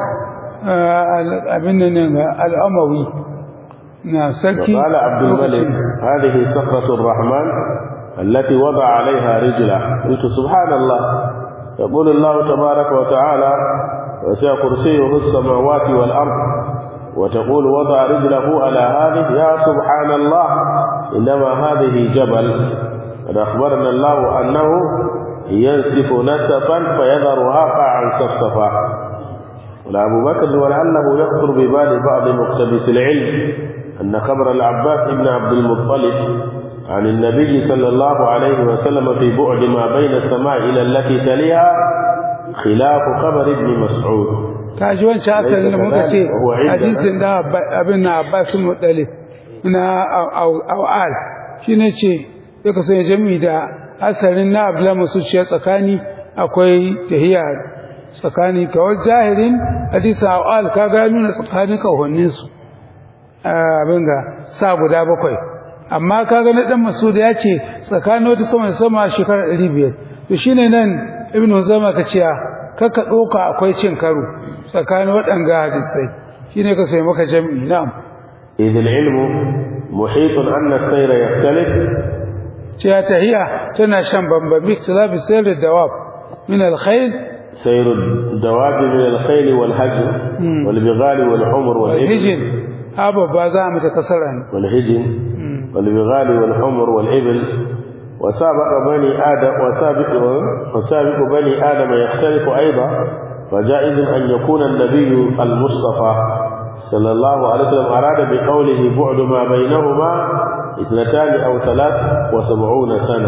ابن الأموي نعم سكي قال عبد الملك هذه صخرة الرحمن التي وضع عليها رجله قلت سبحان الله يقول الله تبارك وتعالى وسع كرسيه السماوات والأرض وتقول وضع رجله على هذه يا سبحان الله إنما هذه جبل قد أخبرنا الله أنه ينسف نسفا فيذرها قاعا صفصفا ولأبو بكر ولعله يخطر ببال بعض مقتبس العلم أن خبر العباس بن عبد المطلب عن النبي صلى الله عليه وسلم في بعد ما بين السماء إلى التي تليها خلاف خبر ابن مسعود kaji wancan asalin da muka ce hadisin da abin na Abbas Muttalib na Awal shine ce ya kasance jami'i da asalin na Abdullah Masud shi tsakani akwai tahiya tsakani kawai zahirin hadisin Awal kaga ya nuna tsakanin kahonnin su abin ga sa guda bakwai amma kaga na dan Masud ya ce tsakanin wata sama sama shekara 500 to shine nan Ibn Huzaima ka ce kaka ɗauka akwai cin karo tsakanin waɗanga hadisai shine ka sai maka jami'i na'am إذ العلم محيط أن السير يختلف cewa tahiya tana shan bambami ikhtilafi sayr dawab min al-khayl سير الدواب من الخيل والهجر والبغال والحمر والإبل hijin haba ba za mu ta kasara ne والهجن والبغال والحمر والإبل وسابق بني آدم وسابق وسابق بني آدم يختلف أيضا فجائز أن يكون النبي المصطفى صلى الله عليه وسلم أراد بقوله بعد ما بينهما اثنتان أو ثلاث وسبعون سنة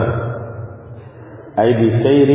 أي بسير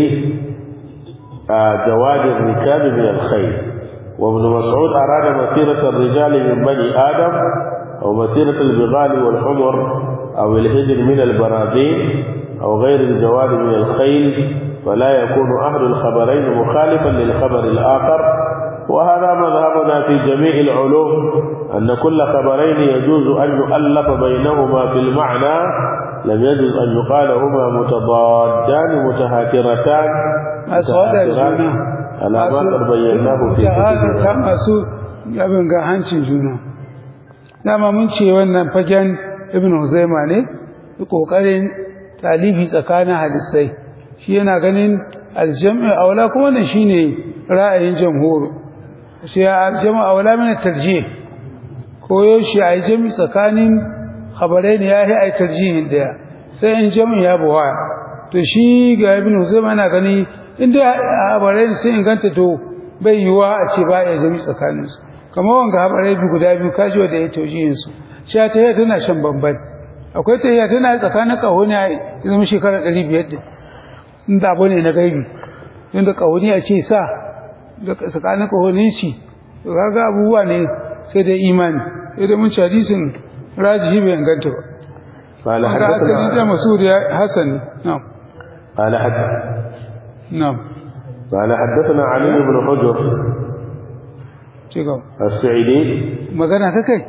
آه، جواد الركاب من الخيل وابن مسعود أراد مسيرة الرجال من بني آدم أو مسيرة البغال والحمر أو الهجر من البراذين أو غير الجواد من الخيل فلا يكون أهل الخبرين مخالفا للخبر الآخر وهذا مذهبنا في جميع العلوم أن كل خبرين يجوز أن يؤلف بينهما في المعنى لم يجوز أن يقال هما متضادان متهاكرتان أسود متهاكران. الجنة على ما قد بيناه في ta كتبنا masu abin ga hancin juna dama mun ce wannan fagen ibn Huzaima ne kokarin talifi tsakanin hadisai shi yana ganin aljam'i aula kuma wannan shine ra'ayin jamhur shi ya aljam'u aula min tarjih koyo shi a jami tsakanin khabarai ne yayi ai tarjihin daya sai in jami ya buwa to shi ga ibn Huzaima yana gani inda khabarai ne sai inganta to bai yiwa a ce ba ya jami tsakaninsu kamar wanga habarai bi guda biyu kaji wanda ya taujihin su shi ta yi tana shan bamban akwai ta yi tana tsakanin kahoni a zama shekara ɗari biyar da inda abu ne na gaibi inda kahoni a ce sa da tsakanin kahonin shi to kaga abubuwa ne sai dai imani sai dai mun ci hadisin rajihi bai inganta ba قال kaga asali da حدثنا masudi hasan na'am قال حد na'am قال حدثنا علي بن حجر ci gaba السعيدي magana ta kai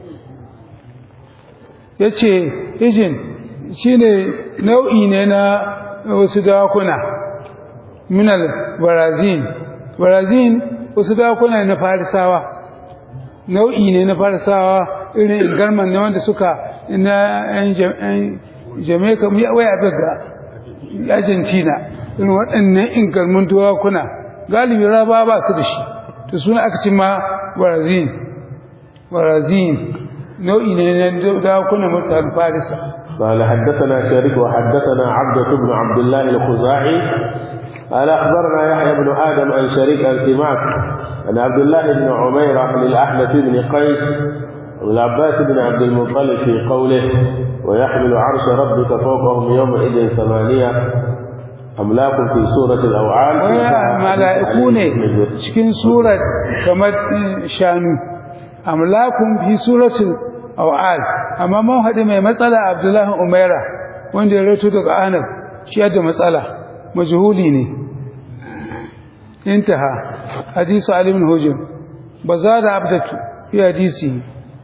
ya ce hijin shi ne nau'i ne na wasu dakuna minal barazin barazin wasu dakuna na farisawa nau'i ne na farisawa irin garman ne wanda suka na yan jamaica wai abin ga argentina irin waɗannan ingarmin dakuna galibi raba ba su da shi to suna aka ci ma barazin barazin nau'i ne na dakuna mutanen farisa قال حدثنا شريك وحدثنا عبدة بن عبد الله الخزاعي قال أخبرنا يحيى بن آدم عن شريك عن سماك عن عبد الله بن عمير للأحنف بن قيس والعباس بن عبد المطلب في قوله ويحمل عرش ربك فوقهم يومئذ ثمانية أملاك في سورة الأوعال waya mala'iku ne cikin surat kamar shanu amlakun fi suratul awal amma mun haɗu mai matsala abdullahi umaira wanda ya rato daga anab shi da matsala majhuli ne intaha hadisu ali ibn hujr bazada abdatu fi hadisi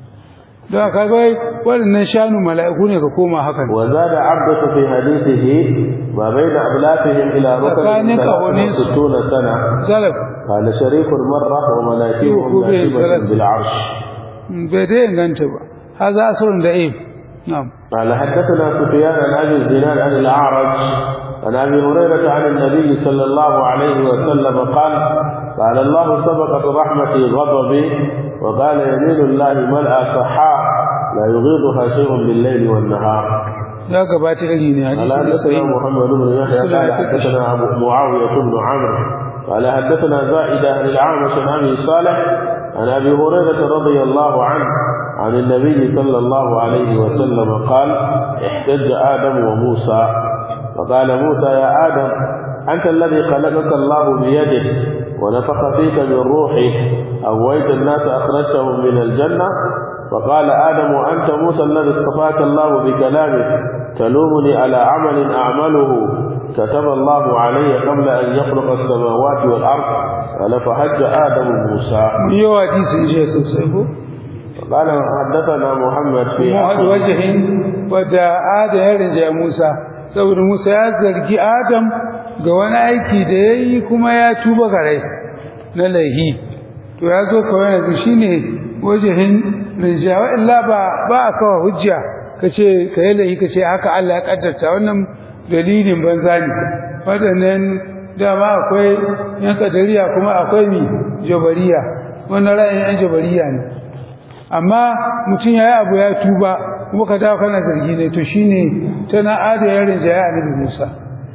don kaga wai waɗannan shanu mala'iku ne ka koma hakan وزاد عبدة في حديثه ما بين أبلافهم إلى فكان ركب كهونيس. ستون سنة salaf قال شريك مرة ومناكبهم يوكو به ناكبة ثلاث. بالعرش bai dai inganta ba haza asrun da ib na'am قال حدثنا سفيان عن ابي الزناد عن الاعرج عن ابي هريره عن النبي صلى الله عليه وسلم قال قال الله سبقت رحمتي غضبي وقال يمين الله ملأ صحاء لا يغيضها شيء بالليل والنهار ya gabata iri ne قال hadisi ne حدثنا sai محمد بن يحيى قال حدثنا ابو معاويه بن عمرو قال حدثنا زائده عن الاعمش عن ابي صالح عن ابي هريره رضي الله عنه عن النبي صلى الله عليه وسلم قال احتج ادم وموسى فقال موسى يا ادم انت الذي خلقك الله بيده ونفخ فيك من روحه اغويت الناس اخرجتهم من الجنه فقال آدم وأنت موسى الذي اصطفاك الله بكلامه تلومني على عمل أعمله كتب الله علي قبل أن يخلق السماوات والأرض قال فحج آدم موسى mun yi wa hadisi je sosai ko فقال حدثنا محمد في mu haɗu wajahin wadda ada ya rinja Musa saboda Musa ya zargi Adam ga wani aiki da ya yi kuma ya tuba gare na laihi to ya zo kawai yanzu shine wajahin rinja wa illa ba ba a kawo hujja kace ka yi laihi kace haka Allah ya kaddarta wannan dalilin banza ne waɗannan dama akwai yan kadariya kuma akwai mi jabariya wannan ra'ayin yan jabariya ne amma mutum ya yi abu ya tuba kuma ka dawo kana zargi ne to shine tana ada yarin jaya annabi Musa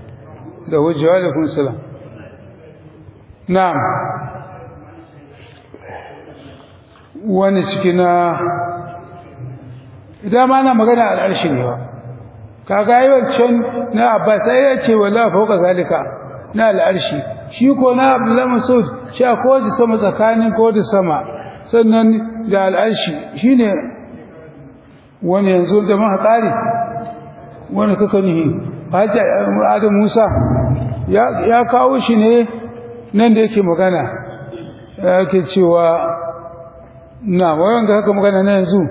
da hujjawa da kun salam na'am wani cikin na idan ma na magana al'arshi ne ba kaga yi wancan na abbas sai ya ce wala fauka zalika na al'arshi shi ko na abdullahi masud shi a kowace sama tsakanin kowace sama sannan da al'arshi shine wani yanzu da muka kare wani kaka nihi haji adam musa ya ya kawo shi ne nan da yake magana yake cewa na wayan ga haka magana na yanzu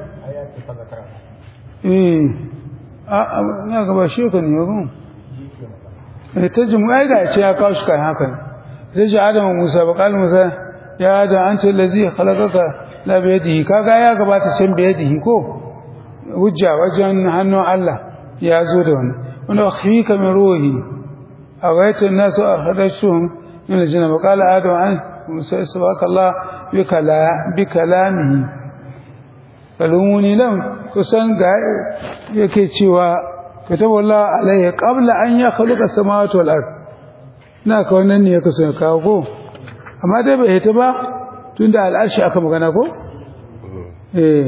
eh a na gaba shi ka ne ba eh ta jimu ai ga ce ya kawo shi kan haka sai ji adam musa ba kala musa ya adam an ce lazi khalaqaka la bi yadihi kaga ya gabata can bi yadihi ko hujja wajen hannun Allah ya zo da wannan wanda akhfika min ruhi أغيت الناس أخرجتهم من الجنة وقال آدم عن موسى سبحانك الله بكلا بكلامه فلوموني لهم kusan ga yake cewa kataba Allah alaihi qabla an yakhluqa samawati wal ard na ka wannan ne yake so ya kawo ko amma dai bai hita ba tunda al'arshi aka magana ko eh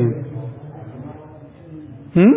hmm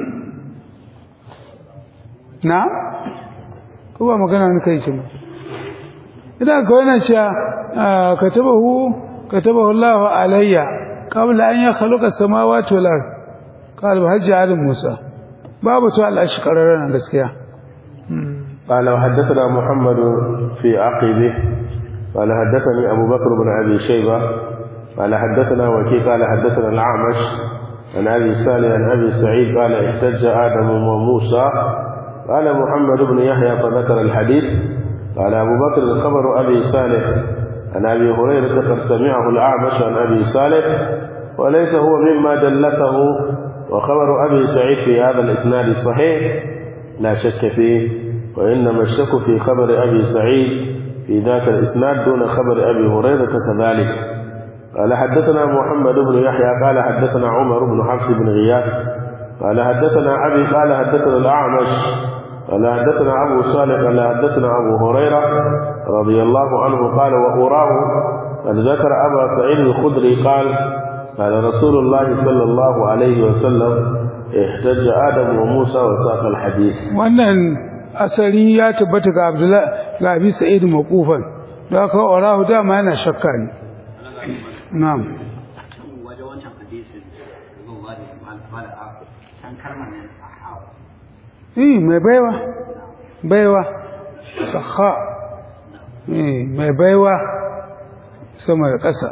na ko ba magana ne kai kin idan ka wannan cewa katabahu katabahu Allah alayya qabla an yakhluqa samawati wal ard قال بهج على موسى باب تو الاشقرر nan gaskiya قال وحدثنا محمد في عقبه قال حدثني ابو بكر بن ابي شيبه قال حدثنا وكيع قال حدثنا الاعمش عن ابي صالح عن ابي سعيد قال احتج ادم وموسى قال محمد بن يحيى فذكر الحديث قال ابو بكر خبر ابي صالح عن ابي هريره قد سمعه الاعمش عن ابي صالح وليس هو مما دلته وخبر أبي سعيد في هذا الإسناد صحيح لا شك فيه وإنما الشك في خبر أبي سعيد في ذاك الإسناد دون خبر أبي هريرة كذلك قال حدثنا محمد بن يحيى قال حدثنا عمر بن حفص بن غياث قال حدثنا أبي قال حدثنا الأعمش قال حدثنا أبو صالح قال حدثنا أبو هريرة رضي الله عنه قال وأراه قد ذكر أبا سعيد الخدري قال قال رسول الله صلى الله عليه وسلم احتج آدم وموسى وساق الحديث wannan asali ya tabbata ga Abdullah ga Abi Sa'id mawqufan da aka orahu dama yana shakka ne na'am waje wancan hadisin zuwa da mala'a can kalmar nan sahawa eh mai baiwa baiwa sakha eh mai baiwa sama da ƙasa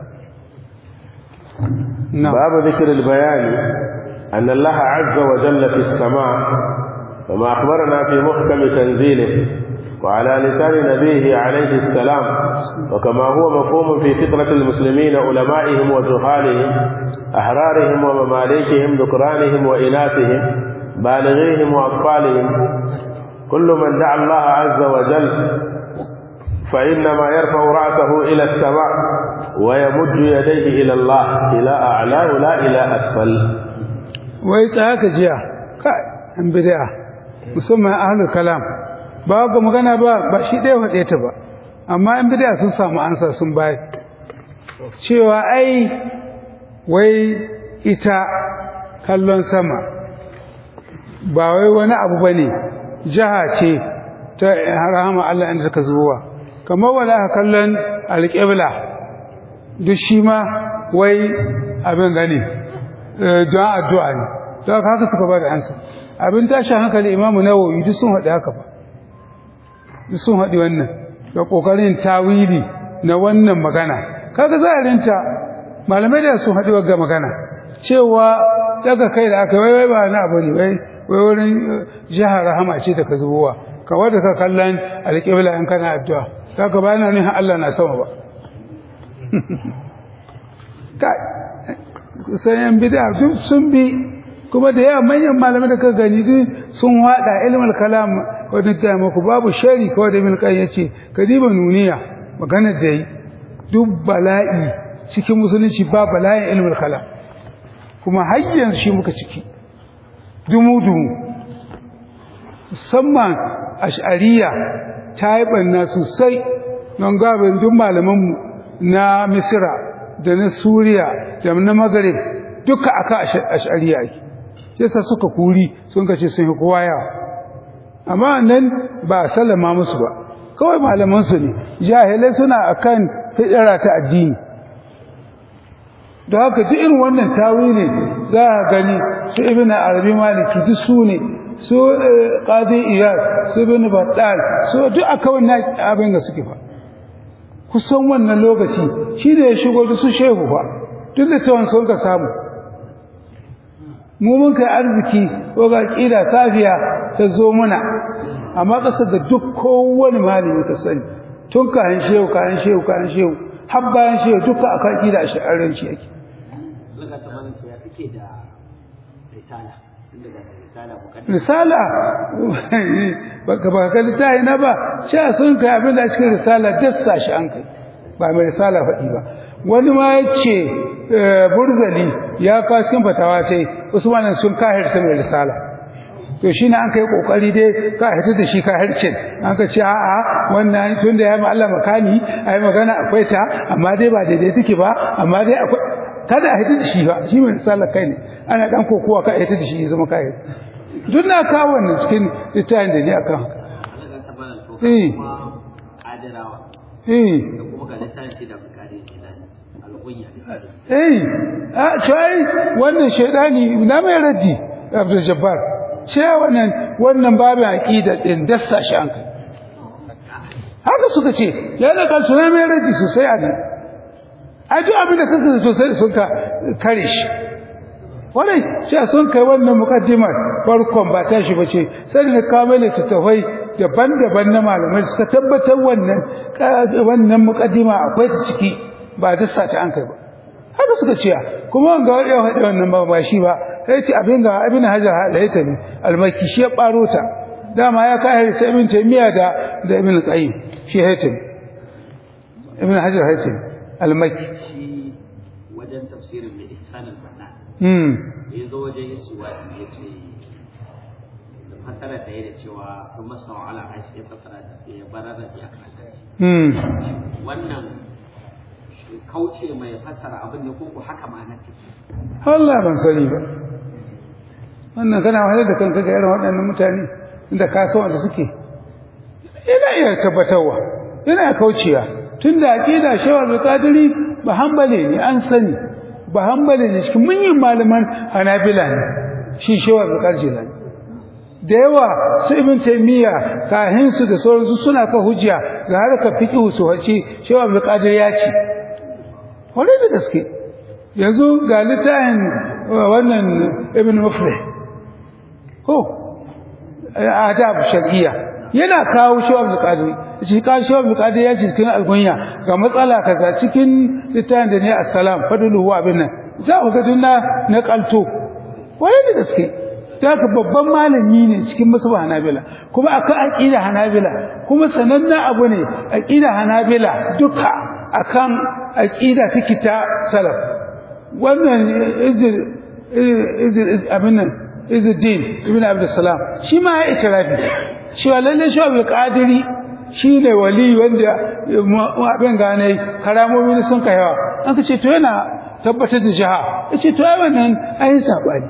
نعم باب ذكر البيان أن الله عز وجل في السماء كما أخبرنا في محكم تنزيله وعلى لسان نبيه عليه السلام وكما هو مفهوم في فطرة المسلمين علمائهم وجهالهم أحرارهم ومماليكهم ذكرانهم وإناثهم بالغيهم وأطفالهم كل من دعا الله عز وجل فإنما يرفع رأسه إلى السماء ويمد يديه إلى الله إلى أعلاه لا إلى أسفل wai tsaka jiya kai an bid'a musamman ahlul kalam ba ga magana ba ba shi dai wade ta ba amma an bid'a sun samu ansa sun bai cewa ai wai ita kallon sama ba wai wani abu bane jaha ce ta rahama Allah inda take zuwa kamar wala kallon alqibla duk shi ma wai abin gani don addu'a ne don haka suka ba da ansa abin tashin hankali imamu nawawi duk sun haɗi haka ba duk sun haɗi wannan da ƙoƙarin tawili na wannan magana kaga zahirinta malamai da sun haɗi wagga magana cewa daga kai da aka wai wai ba na abu ne wai wai wurin jihar rahama ce da ka zubowa kawai da ka kallon alƙibla in kana addu'a kaga ba na nihin Allah na sama ba sai yan bid'a duk sun bi kuma da yawa manyan malamai da ka gani duk sun wada ilmul kalam wadda ta muku babu shari kawai da min kan yace kadiba nuniya magana da yi duk bala'i cikin musulunci ba bala'in ilmul kalam kuma har yanzu shi muka ciki dumu dumu musamman ash'ariya ta yi banna sosai don gabin duk malamanmu na misira da na suriya da na magarib duka aka ash'ariya ake yasa suka kuri sun kace sun yi kowa yawa amma nan ba sallama musu ba kawai malaman su ne jahilai suna akan fidara ta addini da haka duk irin wannan tawili za a gani su ibn arabi maliki duk su ne su qadi iyad su ibn battal su duk aka wannan abin da suke fa kusan wannan lokaci shi da ya shigo da su shehu ba duk da tawon sun ka samu mu mun kai arziki ko ga kila safiya ta zo muna amma kasar da duk kowane malami ka sani tun kayan shehu kayan shehu kayan shehu har bayan shehu duka akan ƙida a sha'aranci yake Zuka ta mana ya kake da risala inda da risala mukaddima risala baka baka littafi na ba sha sun kai abin da cikin risala dassa shi an kai ba mai risala faɗi ba wani ma ya ce burzali ya kawo cikin fatawa sai usman sun kahirta mai risala to shi ne an kai kokari dai kahirta da shi kahircin an ka ce a'a wannan tun da ya ma Allah makani ai magana akwai ta amma dai ba daidai take ba amma dai akwai kada a hita da shi ba shi mai risala kai ne ana dan kokowa ka hita da shi ya zama kahir duk na kawo wannan cikin littafin da ni akan haka Zuka ta mana to Eh. kuma kadirawa eh da kuma ga littafi da bukari kenan alƙunya eh a shai wannan shedani na mai raji Abdul Jabbar ce wannan wannan babin aqida din dassa shi an kai haka suka ce yana kan suna mai raji sosai a nan ai duk abin da kake zato sai sun ka kare shi wannan sai sun kai wannan mukaddimar farkon ba ta shi bace sai da kawo mai tafai daban-daban na malamai suka tabbatar wannan wannan mukaddima akwai ta ciki ba dassa ta an kai ba haka suka ce kuma ga ya faɗi wannan ba ba shi ba sai ce abin ga abin hajar halaita ne almaki shi ya ɓaro ta dama ya kai sai ibn taymiya da da ibn qayyim shi haytham ibn hajar haytham almaki shi wajen tafsirin da ihsan al-banna hmm ya zo wajen isuwa ya ce da fasara da ya da cewa sun masa ala aishi ya fasara da ya barar da ya kanta hmm wannan kauce mai fasara abin ne ko ko haka ma'anar take Allah ban sani ba wannan kana wahalar da kanka ga irin waɗannan mutane inda ka san wanda suke ina iya tabbatarwa ina kaucewa tunda aqida shawar da kadiri ba hanbali ne an sani ba hanbali ne cikin munyin malaman hanabila ne shi shawar da kadiri ne da yawa su ibn taymiya kahin su da sauransu suna ka hujja ga harka fiqh su hace shawar da kadiri ya ce wani da gaske yanzu ga littafin wannan ibn muflih ko adab shar'iyya yana kawo shawab al-qadiri shi ka shawab al-qadiri ya ce cikin algunya ga matsala kaza cikin littafin da ne assalam fadluhu wa abin nan za ku ga dunna na kalto wani da gaske daga babban malami ne cikin musulman hanabila kuma akan aqida hanabila kuma sanannen abu ne aqida hanabila duka akan aqida take ta salaf wannan izir izir abin nan izuddin ibn abdussalam shi ma ya itirafi cewa lalle shi abu qadiri shi ne wali wanda abin gane karamomi sun kai yawa an ka ce to yana tabbatar da jiha ya ce to ai wannan ayin sabani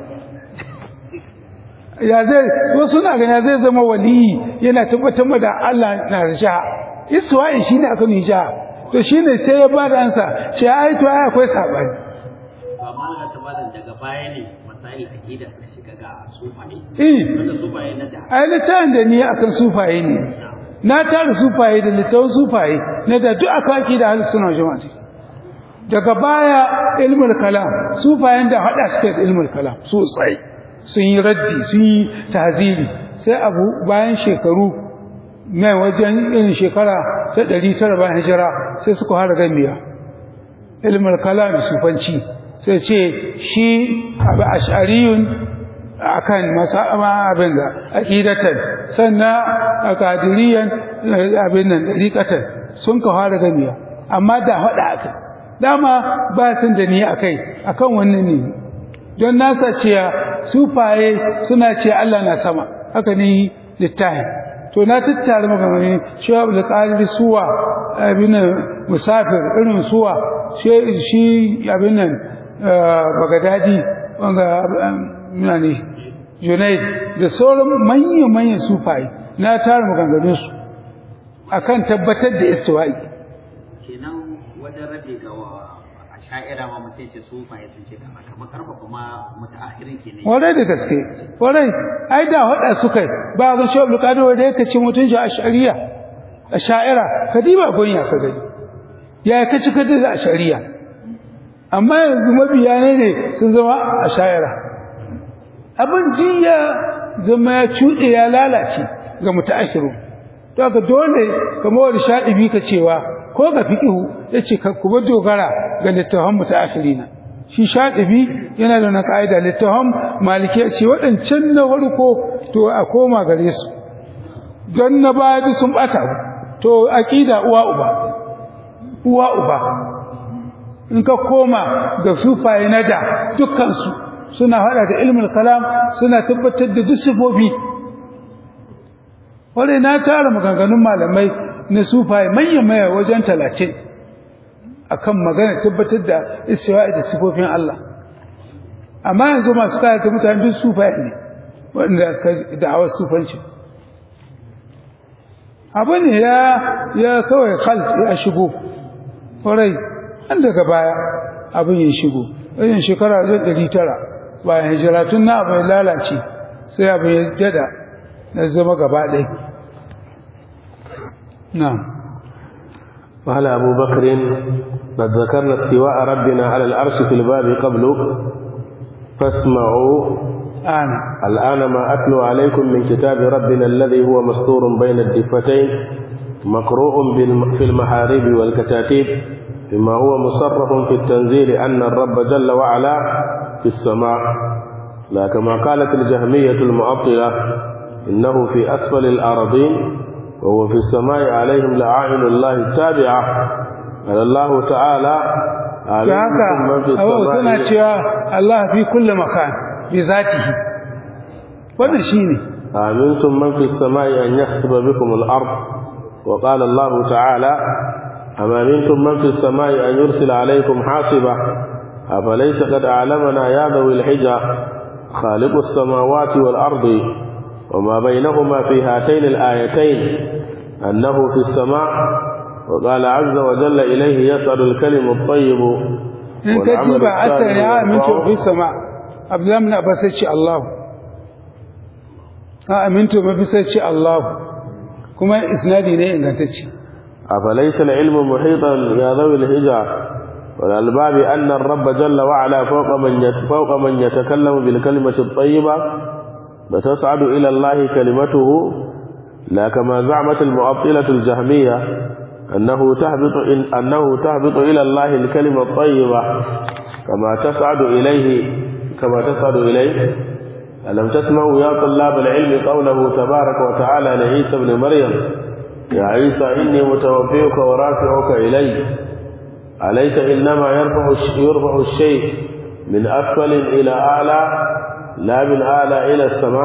ya zai wasu na gani zai zama wali yana tabbatar da Allah na da jiha iswa'i shi ne aka ni jiha to shi ne sai ya ba da ansa ce ai to ai akwai sabani ba malaka ta malam daga baya ne masail aqida ta shiga ga sufaye eh wanda sufaye na da ai littafin da ni akan sufaye ne na tara sufaye da littafin sufaye na da duk aka aki da halin suna jama'a daga baya ilmul kalam sufayen da hada suke da ilmul kalam sosai sun yi raddi sun yi tahziri sai abu bayan shekaru mai wajen irin shekara ta ɗari tara bayan hijira sai suka fara gamiya ilmul kalam da sufanci sai ce shi abu ash'ariyun akan masama abin da aqidatan sannan akadiriyan abin nan dariqatan sun ka fara gamiya amma da hada aka dama ba sun da ni akai akan wannan ne don nasa cewa sufaye suna ce Allah na sama haka ne littahi to na tattara maganganu cewa da qalbi suwa abin musafir irin suwa shi abin nan bagadadi wanga ne Junaid da sauran manyan-manyan sufaye na tara maganganunsu akan tabbatar da istiwa'i kenan wajen rabe ga a sha'ira ma mutum ce sufaye sun ce kama kamar karfafa ma mutaakhirin kenan warai da gaske warai ai da hada suka ba ga shi Abdul Qadir wanda yake ci mutunci a shari'a a sha'ira kadiba gonya ka gani ya kaci kada da shari'a amma yanzu mabiya ne sun zama a sha'ira abin jiya zama ya cuɗe ya lalace ga muta'akhiru to haka dole kamar wani shaɗibi ka cewa ko ga fiƙihu ya ce ka kuma dogara ga littafan mu ta ashirina shi shaɗibi yana da na ƙa'ida littafan maliki ya ce waɗancan na farko to a koma gare su don na baya duk sun ɓata to aƙida uwa uba uwa uba in ka koma ga sufaye na da dukkansu suna hada da ilmul kalam suna tabbatar da duk sifofi wanda na tara maganganun malamai na sufaye manyan maya wajen talatin akan magana tabbatar da istiwa'i da sifofin Allah amma yanzu masu kayata mutane duk sufaye ne wanda ka da'awar sufanci abu ne ya ya kawai khalt ya shigo kwarai an daga baya abin ya shigo wajen shekara zai ɗari tara bayan hijira tun na abu ya lalace sai abu ya dada na zama gaba ɗai na قال أبو بكر قد ذكرنا استواء ربنا على العرش في الباب قبل فاسمعوا ana الآن ما أتلو عليكم من كتاب ربنا الذي هو مسطور بين الدفتين مقروء بالم- في المحاريب والكتاتيب بما هو مصرف في التنزيل أن الرب جل وعلا في السماء لا كما قالت الجهمية المعطلة إنه في أسفل الأرضين وهو في السماء عليهم لعائن الله التابعة قال الله تعالى ta عليكم من في haka abu suna السماء cewa Allah fi kulle makan bi zatihi wannan shine أمنتم من في السماء أن يخسف بكم الأرض وقال الله تعالى أم أمنتم من في السماء أن يرسل عليكم حاصبة أفليس قد أعلمنا يا ذوي الحجة خالق السماوات والأرض وما بينهما في هاتين الآيتين أنه في السماء وقال عز وجل إليه يسعد الكلم الطيب in ka والعمل diba ata الصالح ya amintu يرفعه. fi sama abdullahi ibn abbas ce Allah ha amintu ma fi sai Allah kuma isnadi ne ingantacce أفليس العلم محيطا يا ذوي الهجة والألباب أن الرب جل وعلا فوق من يت- فوق من يتكلم بالكلمة الطيبة وتصعد إلى الله كلمته لا كما زعمت المعطلة الجهمية أنه تهبط إن أنه تهبط إلى الله الكلمة الطيبة كما تصعد إليه كما تصعد إليه ألم تسمعوا يا طلاب العلم قوله تبارك وتعالى لعيسى ابن مريم يا عيسى إني متوفيك ورافعك إلي أليس إنما يرفع الش- يرفع الشيء من أسفل إلى أعلى لا من أعلى إلى السماء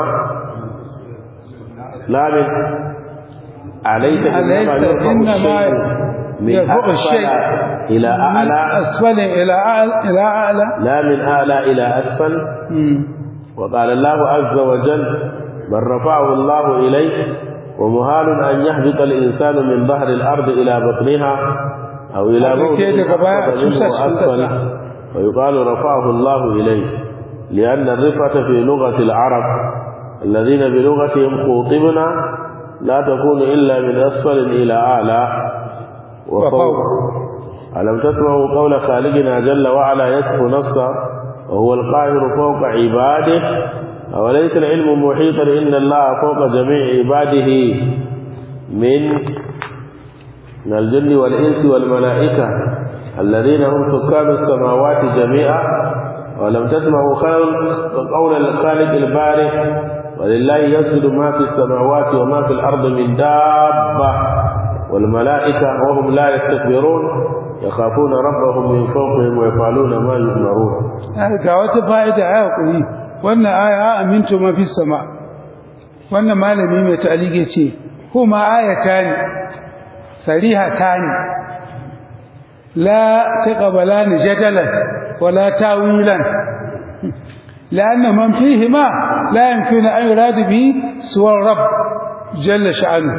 لا من أليس إنما أليس يرفع إنما الشيء من يرفع أسفل الشيء إلى أعلى asfali ila a'la ila a'la لا من أعلى إلى أسفل وقال الله عز وجل بل رفعه الله إليه ومهال أن يهبط الإنسان من ظهر الأرض إلى بطنها أو إلى Abin موضع ke daga baya a خفض منه cusa cikin أسفل ƙasa. ويقال رفعه الله إليه لأن الرفعة في لغة العرب الذين بلغتهم خوطبنا لا تكون إلا من أسفل إلى أعلى وفوق وفوق. ألم تسمعوا قول خالقنا جل وعلا يصف نفسه وهو القاهر فوق عباده أوليس العلم محيطا إن الله فوق جميع عباده من من الجن والإنس والملائكة الذين هم سكان السماوات جميعا ولم تسمعوا خلق قول الخالق البارئ ولله يسجد ما في السماوات وما في الأرض من دابة والملائكة وهم لا يستكبرون يخافون ربهم من فوقهم ويفعلون ما يؤمرون ga wata fa'ida ya hakuri wannan aya amintu ma fi sama wannan malami mai ta'alike ce kuma ayatani sarihatan la taqabalan jadalan wala tawilan لأن من فيهما لا يمكن أن يراد به سوى الرب جل شأنه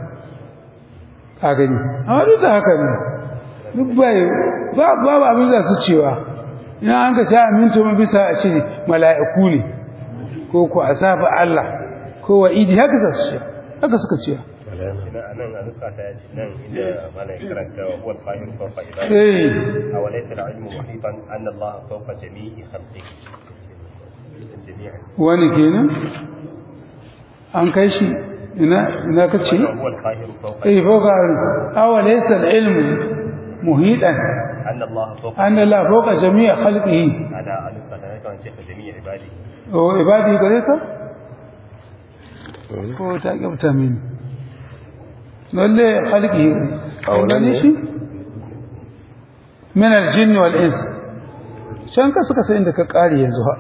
أغني أولا ده هكذا dubbai babu abin da su cewa ina an ka sha amintu mun bisa a ce mala'iku ne ko ko asafa Allah ko wa idi haka za su ce haka suka ce nan a nuska ta yace nan inda malai karanta wa huwa al-qahir fawqa ibadihi eh aw laysa al-ilmu muhitan anna Allah fawqa jami'i khalqihi jami'an wani kenan an kai shi ina ina kace هو القاهر فوق eh fawqa awalaysa al-ilmu muhidan أن الله فوق anna la fawqa jami' khalqihi على النسخة أنا كمان شيخ جميع عباده wa ibadi gare ka ko ta gabta min lalle khalqihi Aulan ne? shi min al-jinn wal ins can ka suka sai inda ka kare yanzu ha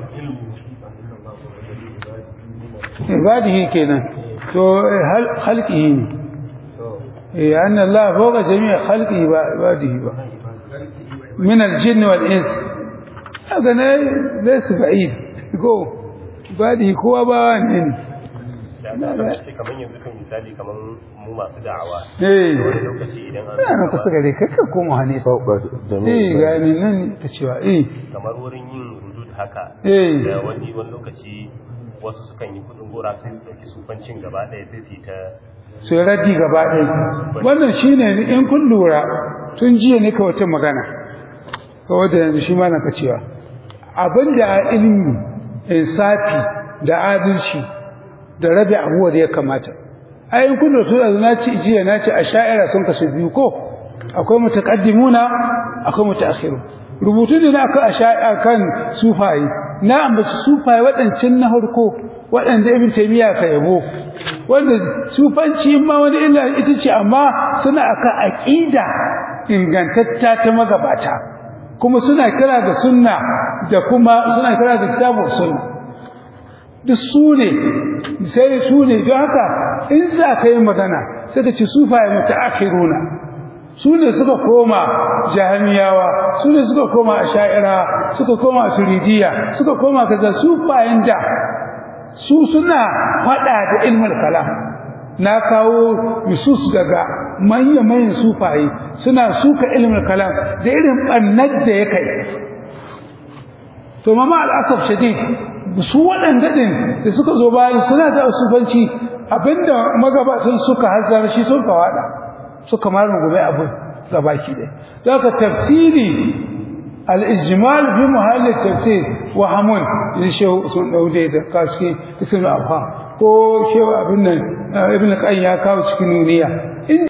ibadihi kenan to eh, hal khalqihi ne eh anna Allah fawqa jami' khalqihi ba ibadihi ba min al-jinn wal ins haka ne laysa ba'id go ibadihi kowa ba wani ne kamar yanzu kan misali kamar mu masu da'awa eh wani lokaci idan an ina kusa gare ka ka koma hanisa fauka eh jami'i ga ni nan ta cewa eh kamar wurin yin rudud haka eh da wani wani lokaci wasu sukan yi kudin gora su dauki sufancin gaba ɗaya sai su yi ta su yi raddi gaba ɗaya wannan shine in kun lura tun jiya ne ka wata magana kawai da yanzu shi ma na ka cewa abin da a ilimi insafi da adalci da rabi abuwa da ya kamata ai in kun lura tun na ci jiya na ci a sha'ira sun kasu biyu ko akwai mutaqaddimuna akwai mutaakhiru rubutu ne na aka a sha'ira kan sufaye na ambaci sufaye waɗancan na harko waɗanda ibn taymiya ka yabo wanda sufanci ma wani illa ita ce amma suna aka aqida ingantatta ta magabata kuma suna kira ga sunna da kuma suna kira ga kitabun sunna duk su ne sai su ne don haka in za ka yi magana sai ka ci sufaye mutaakhiruna su ne suka koma jahamiyawa su ne suka koma asha'ira suka koma turidiya suka koma kaza sufayen da su suna fada da ilmul kalam na kawo nusus daga manya-manyan sufaye suna suka ilmul kalam da irin bannar da ya kai to mama al'asaf shadid su waɗanda ɗin da suka zo bayan suna da sufanci abinda magabatan suka hazar shi sun kawada suka ma rungume abu gabaki ɗaya don haka tafsiri al-ijmal fi muhalli tafsir wa hamun in shehu sun daude da kaske ismul afham ko shehu abin nan ibn qayyim ya kawo cikin nuniya